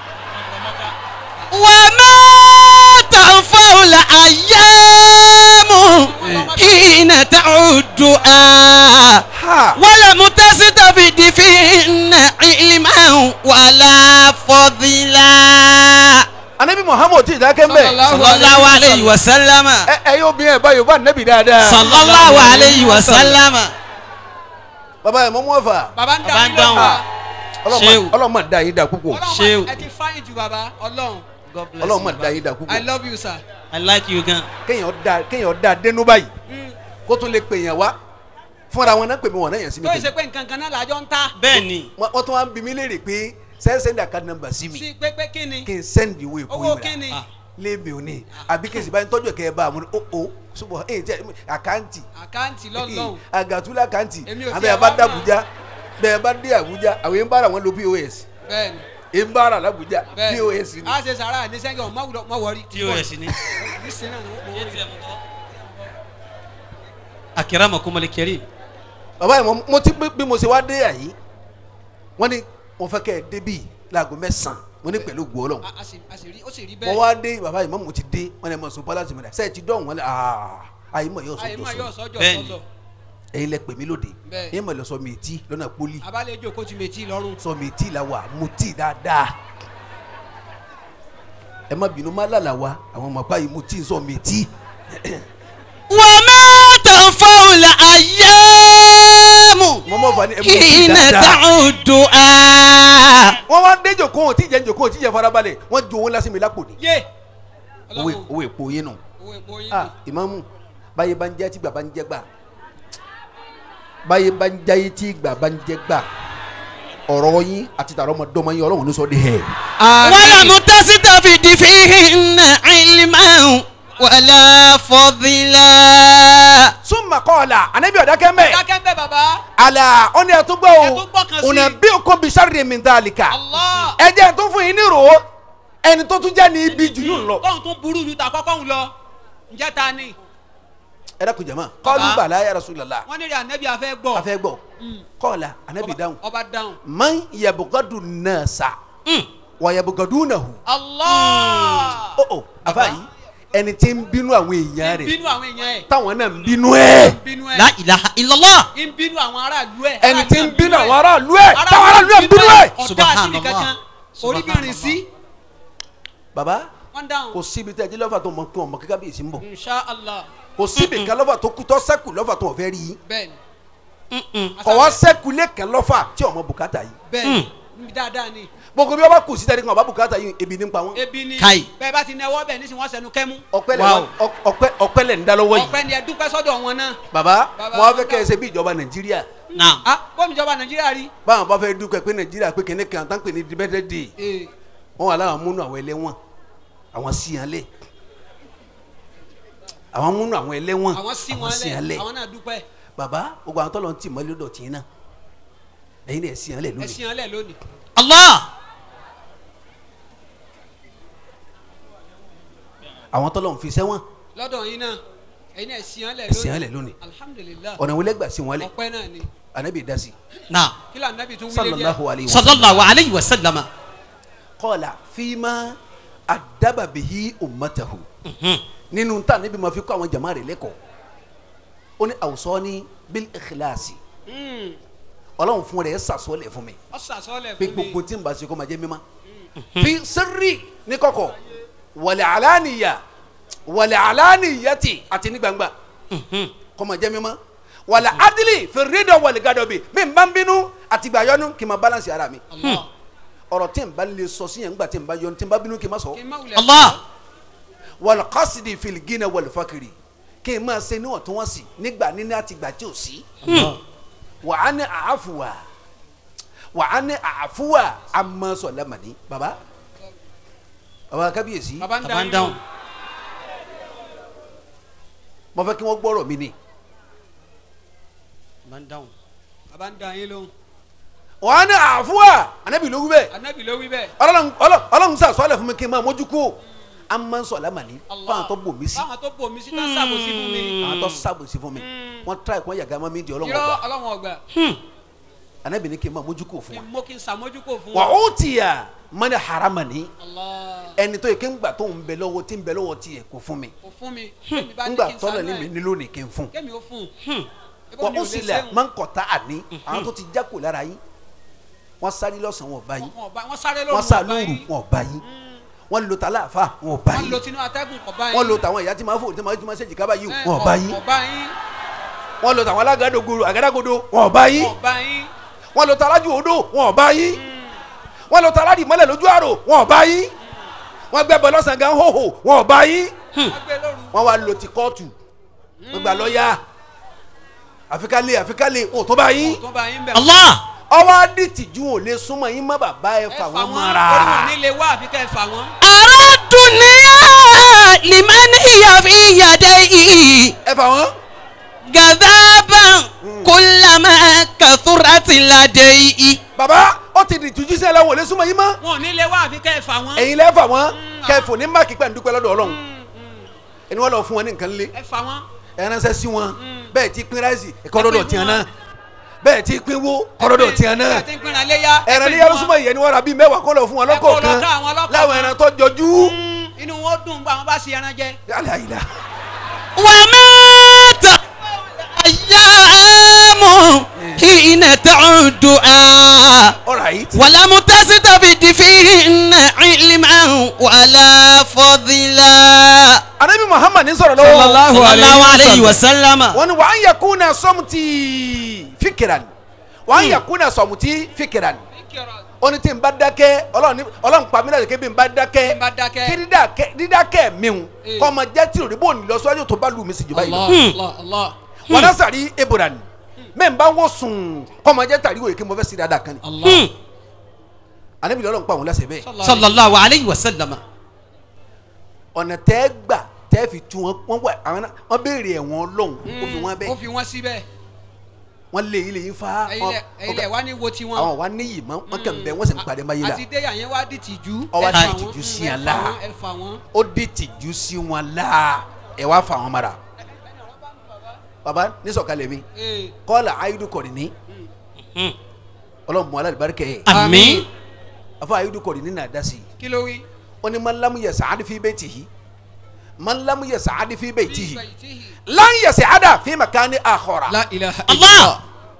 وما تنفع الأيام حين تعدها ha ولم تستفد فيهن علما ولا فضلا anabi muhammad ti dákẹ́ mbẹ́. صلى الله عليه وسلم ẹ ẹ yóò bí ẹ báyìí o bá anabi dáadáa. صلى الله عليه وسلم baba yẹn mọ mú ọfà baba ń Baba ń dáhùn dáhùn. lọ́wọ́ Ṣéwù. ọlọ́mọ da yín da púpọ̀ Ṣéwù. ọlọ́run ẹ ti fáyìn ju baba ọlọ́run God bless ọlọ́mọ you, da yín da i púpọ̀ love you sir. I like you gan. kéèyàn da kéèyàn da dénú báyìí kó tún lè pè yàn wá fúnra wọn náà pè mí wọn náà yàn sí mi tó pè yẹ ṣe pé nǹkan kan náà làjọ ń ta Bẹ́ẹ̀ni. wọ́n wọ́n tún wá ń bi mí léèrè pé send send account number sí mi sí pé pé kí ni kí n send ìwé ìkó owó ìwé kí ni rà léèmì òní àbí kí n sì bá ń tọ́jú ẹ̀kẹ́ bá a mú ní o o ṣùgbọ́n ẹ̀ jẹ́ àkáǹtì àkáǹtì lọ́lọ́hùn àgàtúlẹ̀ àkáǹtì Èmi ò àbẹ̀ tiẹ̀ ẹ̀ bá wá dé mọ̀. Àbújá bẹ́ẹ̀ bá dé Àbújá àwọn yẹn ń bára wọn lo POS bẹ́ẹ̀ni ẹ̀ ń bára l'Àbújá bẹ́ẹ̀ni POS ni a ṣe sàrà ní sẹ́yìn ọ̀ mọ̀ wọrí. TOS ni. Nísìnyí náà ni wọ́n wọrí. Akramakum al-karim. bàbá yìí mo- mo ti bí mo ṣe wá dé àyí wọ́n ní mo fẹ́ kẹ́ ẹ débì láago mẹ́sàn-án mo ní pẹ̀lú gbọ́ ọlọ́run A- a sì- a sì rí ó sì rí mo bẹ́ẹ̀ wá dé bàbá yìí mọ́ mo ti dé wọ́n ní ẹ mọ̀ sọ bọ́lá tìmọ̀lá sẹ́ẹ̀ ti dọ̀hún wọn lẹ́ àyè mọ̀ yóò sọ àyè máa yọ jọ sọ sọ́jọ́ Bẹ́ẹ̀ni. sọ́jọ́ ẹ̀yin lẹ pè mí lóde Bẹ́ẹ̀. ẹ̀yin mọ̀ lọ sọ mi tí lọ́nà pólí abalẹ̀ ejò kó ti méjì lọ́rùn. sọ mi tí la wà mo tí dáadáa ẹ má bínú má lálà wa àwọn ọmọ báyìí mo tí sọ mi tí وما تنفع الأيام mo mọ mọ́ fani ẹ mú sí حين dáadáa. تعد wọ́n wá dé jòkó wọn tí jẹ́ jòkó wọn tí jẹ́ farabalẹ̀ wọ́n ju owó lásìmí lápò ní. yé owó owó èpo yín nù. owó epo yín ah ìmáàmù báyé bá ń jẹ́ tí gbà bá ń jẹ́ gbà báyé bá ń jáyé tí gbà bá ń jẹ́ gbà ọ̀rọ̀ yín àti tààrọ̀ ọmọdọ́mọ yín ọlọ́run ló sọ de hẹ̀. ولم تستفد فيهن علما ولا فضلا súnmọ́ kọ́ọ̀là ànábì ọ̀dákẹ́ mẹ́ dákẹ́ bẹ́ẹ̀ bàbá àlà ọ̀nà ẹ̀ tó gbọ́ Ẹ tún gbọ́ kan o sí. ọ̀nà bí o kò bí sáré mi dá àlìkà Allah ẹ jẹ́ tó fún yín ní ro ẹni tó tún jẹ́ ní ibi jù yín lọ. tóun tún burú ju ta kọ́kọ́ ń lọ ǹjẹ́ ta ni ẹ dákun jama kọ́ọ̀lù bàlá ya Rasulullah wọ́n ní rí anabi afẹ́ gbọ́ a fẹ́ gbọ́ kọ́ọ̀là ànábì dáhùn ọba dáhùn man yabugadu nasa wa yabugadu nahu. Allah ó ó àfa yìí ẹni tí ń bínú àwọn èèyàn rẹ̀ bínú àwọn èèyàn ẹ̀ táwọn náà ń bínú ẹ̀ bínú ẹ̀ لا إله إلا الله ń bínú àwọn aráàlú ẹ̀ ẹni tí ń aráàlú bínú ẹ̀. àwọn aráàlú ẹ̀ táwọn aráàlú ẹ̀ ń bínú ẹ̀. ọ̀dà Subhanallah. àti nìkankan oríbìnrin sí baba wọ́n dáhùn kò síbi tẹ́ ẹ jí lọ́fà tó mọ kí wọn mọ kíkà bí èsì ń bọ̀ insha allah kò síbi kan lọ́fà tó kú tó sẹ́kù lọ́fà tó wọ́n fẹ́ rí yín bẹ́ẹ̀ni kọ̀ wá sẹ́kù lẹ́kàn lọ́fà tí ọmọ bùkátà yìí bẹ́ẹ̀ni dáadáa ni gbogbo bí wọ́n bá kù sí tẹ́lẹ̀ kan ọba bùkátà yìí ebi ní pa wọn. ebi ni Kai. bẹ́ẹ̀ bá ti nẹwọ́ bẹ́ẹ̀ ní sìn wọ́n sẹnu kẹ́mú ọpẹ́ lẹ Wow. wa- ọ- ọpẹ́ ọpẹ́ lẹ ń dá lọ́wọ́ yìí ọpẹ́ ni ẹ dúpẹ́ sọ́dọ̀ wọn náà baba Baba, mo wá fẹ́ baba. kẹ́ ẹ ṣe bí ìjọba nàìjíríà نعم ah bọ́ọ̀mù ìjọba nàìjíríà rí báwọn bá fẹ́ dúkẹ́ pé nàìjíríà pé kẹ́ne kan tán pè ní independent day ee wọ́n wà láwọn múnú àwọn ẹlẹ́wọ̀n àwọn síyanlẹ̀ àwọn múnú àwọn ẹlẹ́wọ̀n àwọn sí wọn lẹ̀ síyanlẹ̀ àwọn náà dúpẹ́ baba gbogbo àwọn tọ́lọ̀ ń tì mọ́lẹ́ lọ́dọ̀ tì í náà ẹ̀yin náà síyanlẹ̀ lónìí ẹ̀sìn ọ̀lẹ̀ lónìí الله àwọn tọ́lọ̀ ń fi sẹ́wọ̀n lọ́dọ̀ yín náà ẹ̀yin náà ẹ̀sìn ọ̀lẹ̀ ẹ̀sìn lónìí ọ̀lẹ̀ lónìí alhamdulilayi ọ̀nà wọlé gbà sí wọn lẹ̀ ọpẹ́ náà ni anabi dasi نعم kí lóò anabi tún wílé sallallahu díẹ̀ alayhi wa صلى الله عليه وسلم kọ́ọ̀là fíìmà àdàbàbìhí ummatahu nínú ta níbi ma fi kọ́ àwọn jama rẹ̀ lẹ́kọ̀ọ́ ó ní awsani bil ikhlasi ọlọ́run fún rẹ̀ ẹ̀ sàsọ́lẹ̀ fún mi ọ sàsọ́lẹ̀ pé fún mi gbogbo tí n bá ṣe kó ma jẹ́ mímá fi sirri ní kọ̀kọ̀ wal alaniya wal alaniyati àti ní gbangba kó ma jẹ́ mímá wal adli fi ridọ wal gadobi mi n bá ń bínú àti gbà yọnu kì í ma balance ara mi Allah ọ̀rọ̀ tí n bá lè sọ sí yẹn ńgbà tí n bá yọnu tí n bá bínú kì í ma sọ kí n má wulẹ̀ الله wal qasdi fil gina wal fakiri kí n máa ṣe níwọ̀ntúnwọ̀nsì nígbà níní àti ìgbà tí ò sí wà á ní àáfùwà wà á ní àáfùwà amọ̀sọ̀lámàní baba baba kábíyèsí baba ń baba ń dáhùn dáhùn mo fẹ́ kí wọ́n gbọ́rọ̀ mi ni baba ń dáhùn baba ń dá yín lóhùn wà á ní àáfùwà anabi ló wí bẹ́ẹ̀ anabi ló wí bẹ́ẹ̀ ọlọ́run ọlọ́run ọlọ́run sàṣọ́lẹ̀ fún mi kí n máa mójú kú amọ̀sọ̀lámàní Allah fáwọn tó bò mí sí fáwọn tó bò mí sí tán sàbòsí fún mi àwọn tó sábòsí fún mi wọ́n tíra ìkọ́ yàgá mọ́ mi di ọlọ́run irọ́ ọgbà ọlọ́wọ́n ọgbà anabi ní kí n máa mójú kú fún kí wa n mú kí n sàmójúkò fún wà wọn. ó tìyà mọ́ni haramani Allah ẹni tó yẹ kí n gbà tó ń bẹ lọ́wọ́ tí ń bẹ lọ́wọ́ tiẹ̀ kò fún mi kò fún mi kémi bá ní ngbà kí n tọ́lọ̀ sànú ní mi ẹ̀ ní lónìí kí n fún kémi ó fún un wọ́n ó sì lẹ̀ máa ń kọ̀tà àní àwọn tó ti jákò lára yín wọ́n sáré lọ́sàn-án wọn ò bá yín wọ́n sáré lóru wọ́n sá ọba lóru yín wọn ò bá yín wọ́n lo tàlà àfa wọn ò bá wọ́n yín lo tinú atẹ́gùn kọ̀ bá yín wọ́n lo tàwọn ìyá tí máa fò tí máa tí máa ṣe jìkábà yín ẹ̀, wọn ò bá yín kọ̀ bá yín wọ́n lo tàwọn alágàdógoro àgádágodo wọn ò bá yín kọ̀ bá yín wọ́n lo tàlájú odò wọn ò bá yín wọ́n lo tàládì mọ́lẹ̀ lójú àrò wọn ò bá yín wọ́n gbẹ́bọ̀ lọ́sàn-án gan hóhò wọn ò bá yín wọ́n gbé lóru wọ́n wá lo ti kóòtù wọ́n gba lọ́ọ̀yà àfikálẹ̀ àfikálẹ̀ ò tó bá yín tó bá yín bẹ̀ الله ọwọ́ adìtìjú ò lè súnmọ́ yín má bàbá ẹ ẹ fà wọ́n orí mọ́ra wọn nílé wá àfi kẹ́ ẹ fà wọ́n. أرى الدنيا لمن هي في يديه ẹ fà wọ́n جذابا كلما كثرت لديه bàbá ó ti di ìtújú sí ẹlẹ́wọ̀n ò lè súnmọ́ yín mọ́ wọn ò nílé wá àfi kẹ́ ẹ fà wọ́n. ẹ̀yin lẹ́ fà wọ́n kẹfù ní máàkì pẹ̀ ń dúpẹ́ lọ́dọ̀ ọlọ́run ẹni wọ́n lọ fún wọn ní nǹkan lé ẹ fà wọ́n. ẹ ránṣẹ́ sí wọn bẹ́ẹ̀ ti pín ráìsì ẹ̀kọ́ lọ́dọ̀ tiẹ̀ náà bẹ́ẹ̀ ti pín wó kọ́ lọ́dọ̀ tiẹ̀ náà ẹ ti ń pinna léyà. ẹran ní yàrá súnmọ́ ìyẹn ni wọ́n ra bíi mẹ́wàá kó lọ fún wọn Ẹ kó lọ lọ́kọ̀ọ̀kan ká àwọn lọ́kọ̀ọ̀kan. láwọn ẹran tó jọjú. inú wọn ó dùn bá wọn bá ṣe ẹran jẹ. yálà yìlá ومات أيام حين تعد alright ولم تستفد فيهن علما ولا فضلا anabi muhammad ní sọ̀rọ̀ صلى lọ́wọ́ الله صلى الله عليه عليه وسلم وسلم wọ́n ní wàá yẹ kó na sọ́mùtì fíkìrà wọ́n á yẹ kúnà sọ̀mùtì fìkìrà ni ó ní tí n bá dákẹ́ ọlọ́run ní- ọlọ́run pa mí láti ké bí n bá dákẹ́ n bá dákẹ́. kí dídákẹ́ dídákẹ́ mi ń Eh. kọ́ ọmọ jẹ́ tí òrìbó ní lọ́sọ́jọ́ tó bá lù mí sí jù báyìí lọ. Allah Allah Allah wọn náà sàrí ebora ni mẹ́ n bá wọ́n sùn kọ́ ọmọ jẹ́ tàrí wòye kí mo fẹ́ sí dáadáa kan ni. Allah ànábì ọlọ́run pa àwọn lẹ́sẹ̀ bẹ́ẹ̀. sallallahu alayhi wa sallam. ọ̀nà tẹ́ gbà tẹ́ fi tu wọn wọ́n wà àwọn náà wọ́n béèrè ẹ̀wọ̀n ọlọ́run ó fi wọ́n ó bẹ́ẹ̀ fi wọ́n síbẹ̀ wọ́n lé ilé yín fa ẹ̀yin lẹ̀ wá ní wo tiwọn. àwọn wa níyì mọ́ wọ́n kàn bẹ́ẹ̀ wọ́n sì ń padà máa yé la àti déyà yẹn wá di tìjú. Ó wá ẹ di fà tìjú wọ́n, sí ẹ yàn fà la. wọ́n, ẹ fà wọ́n. ó dé tìjú sí wọn la ẹ wá fa wọn mara baba nísọ̀kalẹ̀ mi Ee, kọ́lá ayélu kọ̀rin ní ọlọ́run mọ́ alábàárikẹ́ yẹ àmín. afọ ayélu kọ̀rin ní nàá dasi kí ló wí. ó ní man lam yas'ad fi baytihi man lam yas'ad fi baytihi Baytihi. lan yas'ada fi makani akhara la ilaha Allah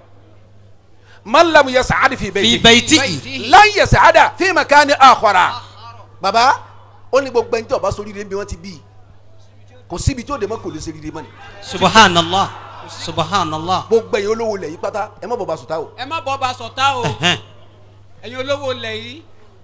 man lam yas'ad fi fi baytihi bayti. Baytihi. lan yas'ada fi makani akhara baba ó ní gbogbo ẹni tí ó bá sórí rẹ bí wọ́n ti bí kò síbi tí ó dé mọ́ kò lè ṣe rere mọ́ ni subhanallah subhanallah. gbogbo ẹ̀yin olówó lẹ̀ yí pátá ẹ má bọ̀ bá sùtá o ẹ má bọ́ ba sọ̀tá o Ẹhẹ́n, ẹ̀yin olówó lẹ̀ yìí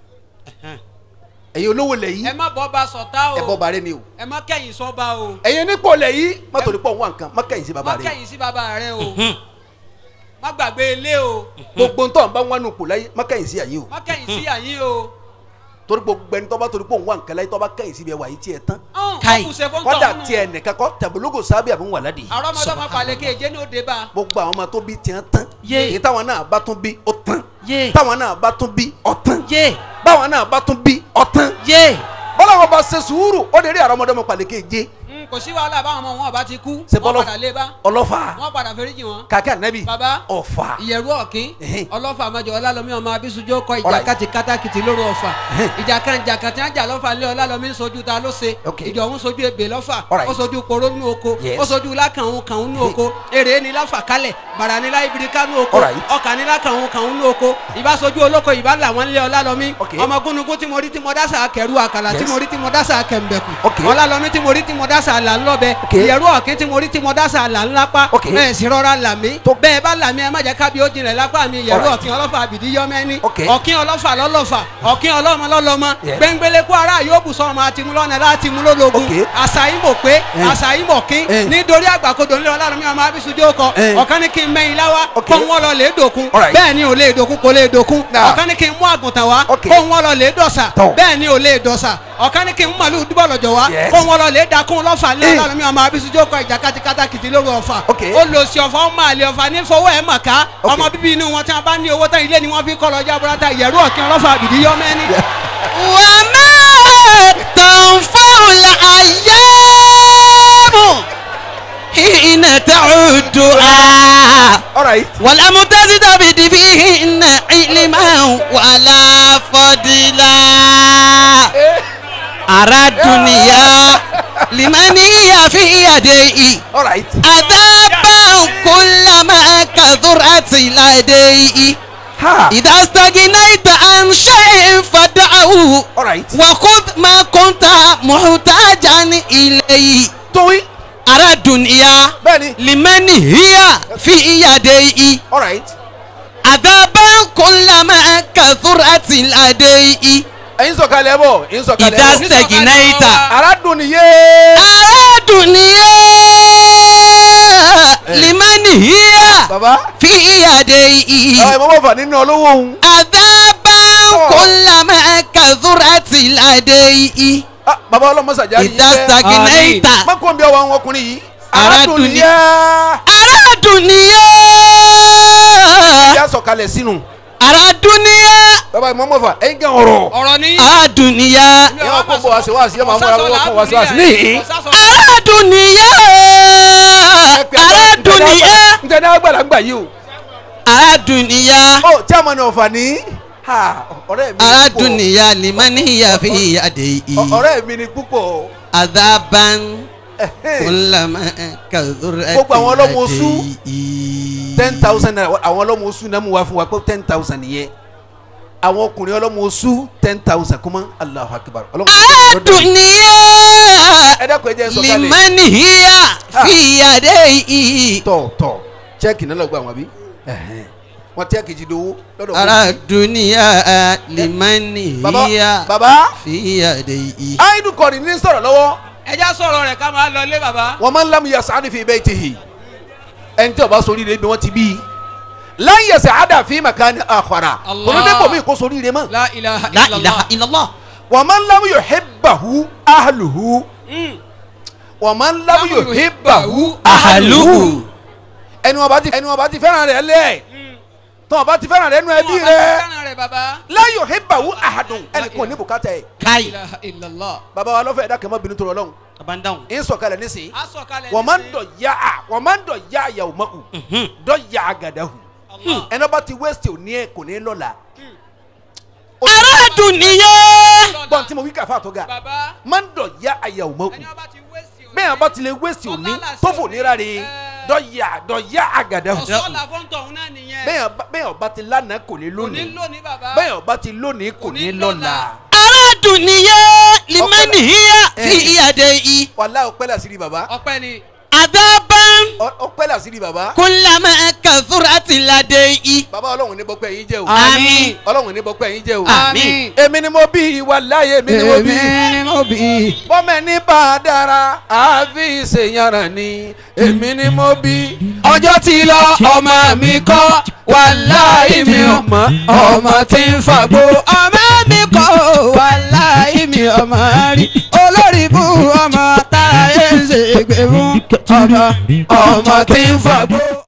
ẹ̀yin olówó lẹ̀ yí ẹ má bọ́ ba sọ̀tá o ẹ bọ́ bàrẹ́ ni o ẹ má kẹ́yìn sọ́ba o ẹ̀yin nípò lẹ̀ yí má torí pọ̀ wá nǹkan má kẹ́yìn sí bàbá má rẹ kẹ́yìn sí bàbá rẹ o mhm, má gbàgbé ilé o gbogbo ntọ́ nbá wọn nù kù láyé má kẹ́yìn sí àyè o má kẹ́yìn sí àyín o. torí gbogbo ẹni tó bá torí pọ̀ wá nǹkan láyé tó bá kẹ́yìn sí bí ẹ wà yí tiẹ̀ tán Kai. kọ́dà tiẹ̀ nìkan kọ́ tẹ̀bólógò sábẹ́ àbí wà ládìí àrọ́mọdọ́mọ pàlẹ́kẹ́ èjé ní òde bá gbogbo àwọn ọmọ tó bí tiẹ̀ tán Yé. èyí táwọn náà bá tún bí ó tán yé táwọn náà bá tún bí ó tán yé báwọn náà bá tún bí ó tán yé. bọ́lá wọn bá ṣe sùúrù ó lè rí àrọ́mọdọ́mọ pàlẹ́kẹ́ jẹ́ Mm, kò sí wàhálà báwọn ọmọ wọn bá ti kú Ṣe wọn bọ́lọ́- padà lé bá ọlọ́fà wọn padà fẹ́ríjì wọn. kàkẹ́ ànábì baba ọ̀fà ìyẹ̀rú ọ̀kín Ẹhẹ́n. ọlọ́fà àmàjọ ọlálọ́mí ọmọ abisunjó kọ ìjà Alright. kàtì kátàkìtì lóru ọ̀fà Ẹhẹ́n. ìjà kan ìjà kan tí wọ́n jà lọ́fà lé ọlálọ́mí ń sojú ta ló ṣe Okay. ìjọ òun sojú ebè lọ́fà Alright. ó sojú koro nínú oko Yes. ó sojú lákàún kàún nínú oko èrè ní láfà kálẹ̀ bàrà ní láìbìrìkà nínú oko Alright. ọkà ní lákàún kàún nínú oko ìbá sojú olóko ìbá làwọn lé ọlálọ́mí Okay. ọmọ gúnugún tí mo rí tí mo dásà kẹrù àkàlà tí Yes. mo rí tí mo dásà kẹmbẹ̀kù Okay. ọlálọ́mí tí mo rí tí mo dásà là ńlọ́bẹ Okay. ìyẹ̀rú ọ̀kín tí mo rí tí mo dásà là ńlápá Okay. ẹ̀ sì rọra là mí Tó- bẹ́ẹ̀ bá là mí ẹ má jẹ́ kábí ó jinlẹ̀ lápá mi ìyẹ̀rú Alright. ọ̀kín ọlọ́fà àbìdí yọmẹ́ni Okay. ọ̀kín ọlọ́fà lọ́lọ́fà ọ̀kín ọlọ́mọ lọ́lọ́mọ Yes. gbẹ̀ngbẹ̀lẹ̀ kó ara yóò bù sọ́ọ̀mù àti mú lọ́nà láti mú lólógun Okay. àṣàyìn mọ̀ pé Eh. àṣàyìn mọ̀ kín Eh. nítorí àgbàkodò ńlẹ̀ ọlọ́run mi ọmọ abisunjó kọ Eh. ọ̀kan ní kí n mẹ́yìn láwá Okay. kó wọ́n lọ lè dòkun Alright. bẹ́ẹ̀ ni ò lè dòkun kò lè dòkun Nah. ọ̀kan ní kí n mú àgùntàn wá Okay. kó wọ́n lọ lè dọ̀sà Tọ́. bẹ́ẹ̀ ni ò lè dọ̀sà ọ̀kan ní kí n mú màlúù dúbọ̀ lọ́jọ́ wá Yes. kó wọ́n lọ lè dakun lọ́fà lé Eh. ọlọ́run mi ọmọ abisunjó kọ ìjà kátìkátà kìtì lóru ọ̀fà Okay. ó lọ sí ọ̀fà ó máa lè ọ̀fà ní fowó ẹ̀ mọ̀ ká Okay. ọmọ bíbí inú wọn tí wọn bá ní owó tán ilé ni wọn fi kọ́ lọ jábúrátà ìyẹ̀rú ọ̀kìn ọlọ́fà àbìdí yọmẹ́ni. وما تنفع الأيام حين تعدها alright ولم تزدبد فيهن علما ولا فضلا أرى الدنيا لمن هي في يديه alright عذابا كلما كثرت لديه ha إذا استغنيت عن شيء فدعه alright وخذ ما كنت محتاجا إليه tóyi أرى الدنيا bẹ́ẹ̀ni لمن هي في يديه alright عذابا كلما كثرت لديه ẹ̀yin sọ̀kalẹ̀ bọ̀ ẹ̀yin sọ̀kalẹ̀ إذا bọ̀ استغنيت aradun ni yé أرى الدنيا لمن هي baba في يديه ẹ̀ mọ̀ bọ̀ fà nínú olówó òun عذابا كلما كثرت لديه Ah, baba ọlọmọsàjà yìí إذا استغنيت má kó n bí ọwọ́ àwọn ọkùnrin yìí Aradun aradun ni ni- yé أرى الدنيا ìyá sọ̀kalẹ̀ sínú أرى الدنيا baba ìmọ̀ mọ̀ fà ẹ̀yin gẹ̀ ọ̀rọ̀ ọ̀rọ̀ ní. أرى الدنيا ìyá wọn kó bọ̀ wá sí wá sí ẹ̀ máa múra wọ́n kó wá sí wá sí níhìn. أرى الدنيا أرى الدنيا n tẹ́ ní agbára ń gbà yìí o. أرى الدنيا ó tí a mọ̀ ní ọ̀fà ní. ha, ọ̀rẹ́ mi ni أرى púpọ̀. الدنيا لمن هي في يديه Ọ- ọ̀rẹ́ mi ni púpọ̀. عذابا Ẹ̀hẹ́n. كلما كثرت Gbogbo àwọn ọlọ́mọ oṣù. لديه ten thousand naira àwọn ọlọ́mọ oṣù náà mú wá fún wa pé ten thousand nìyẹn àwọn ọkùnrin ọlọ́mọ oṣù ten thousand kọ́mọ́ Allahu Akbar ọlọ́mọ أرى الدنيا ẹ dákun ẹ jẹ́ n sọ̀kalẹ̀ لمن هي في يديه tọ̀ tọ̀ chẹ́ẹ̀kì náà lọ gbà wọ́n bí. Ẹ̀hẹ́n. wọn tẹ́ kejì dowó lọ́dọ̀ ara duniya limani baba hiya baba fi yadihi. aidu kọ́ni ní sọ̀rọ̀ lọ́wọ́ ẹja sọ̀rọ̀ rẹ̀ ká máa lọ ilé bàbá. wọn máa ń lamu yasa ani fi baytihi ẹni tí o bá sori rẹ bí wọn ti bí lan yasa ada fi makani akhara Allah. kòlódé bò mí kó sori rẹ mọ́ la ilaha la illallah. ilaha illallah. wọn máa ń lamu yuhibbahu ahluhu Mm. wọn máa ń lamu yuhibbahu ahaluhu. ẹni wọn bá ti ẹni wọn bá ti fẹ́ràn rẹ lẹ tí wọn bá ti fẹ́ràn rẹ nù ẹbí Wọn bá rẹ fẹ́ràn rẹ̀ bàbá. la yuhibbahu ahadun ẹni kò ní bùkátà yẹ la kai. ilaha illallah. baba wa lọ́fẹ̀ẹ́ dákẹ́ mọ́ bínú tó rọ lọ́hùn abandan. ń sọ̀kalẹ̀ nísìnyí a sọ̀kalẹ̀ wọ́n máa ń nísìnyí. dọ̀ ya a wọ́n máa ń dọ̀ ya àyàwó mọ́ u dọ̀ ya àgàdà hù Allah. ẹni ọba ti wẹ́sítì ò ní ẹ kò ní lọ́la. ara duniya. gbọ́n tí mo wí kàfá tó ga bàbá máa ń dọ̀ ya àyàwó mọ́ u ẹni ọba ti wéṣì òní. bẹ́ẹ̀ ọba ti lè wẹ́sítì ò ní tó fò ní rárẹ̀ dọ̀ ya dọ̀ ya àgàdà hù ọ̀sọ́ la fọ́ńtọ̀ òun náà nìyẹn. bẹ́ẹ̀ ọba- bẹ́ẹ̀ ọba ti lánàá kò ní kò ní lónìí lónìí bàbá. bẹ́ẹ̀ ọba ti lónìí kò Kò ní ní lọ́la. lọ́la. ara duniya limani hiya fi yadihi. wàlá ọpẹ́ làsírí baba ọpẹ́ ni. adaban Ọ- ọpẹ́ làsírí baba kullama kathurati ladayhi. baba ọlọ́run ní bọ́pẹ́ yín jẹ́ o Àmín. ọlọ́run ní bọ́pẹ́ yín jẹ́ o Àmín. èmi ni mo bí wàláyé èmi ni mo bí. èmi ni mo bí. bọ́mẹ̀ ní bá a dára àfi ṣèyànràn ni èmi ni mo bí. ọjọ́ ti lọ ọmọ mi kọ́ wàláhì mi ò mọ̀ ọmọ tí ń fàgbó ọmọ mi kọ́ wàláhì mi ọmọ rí olórí bú ọmọ táyé ń ṣègbè fún ọmọ ọmọ tí ń fàgbó.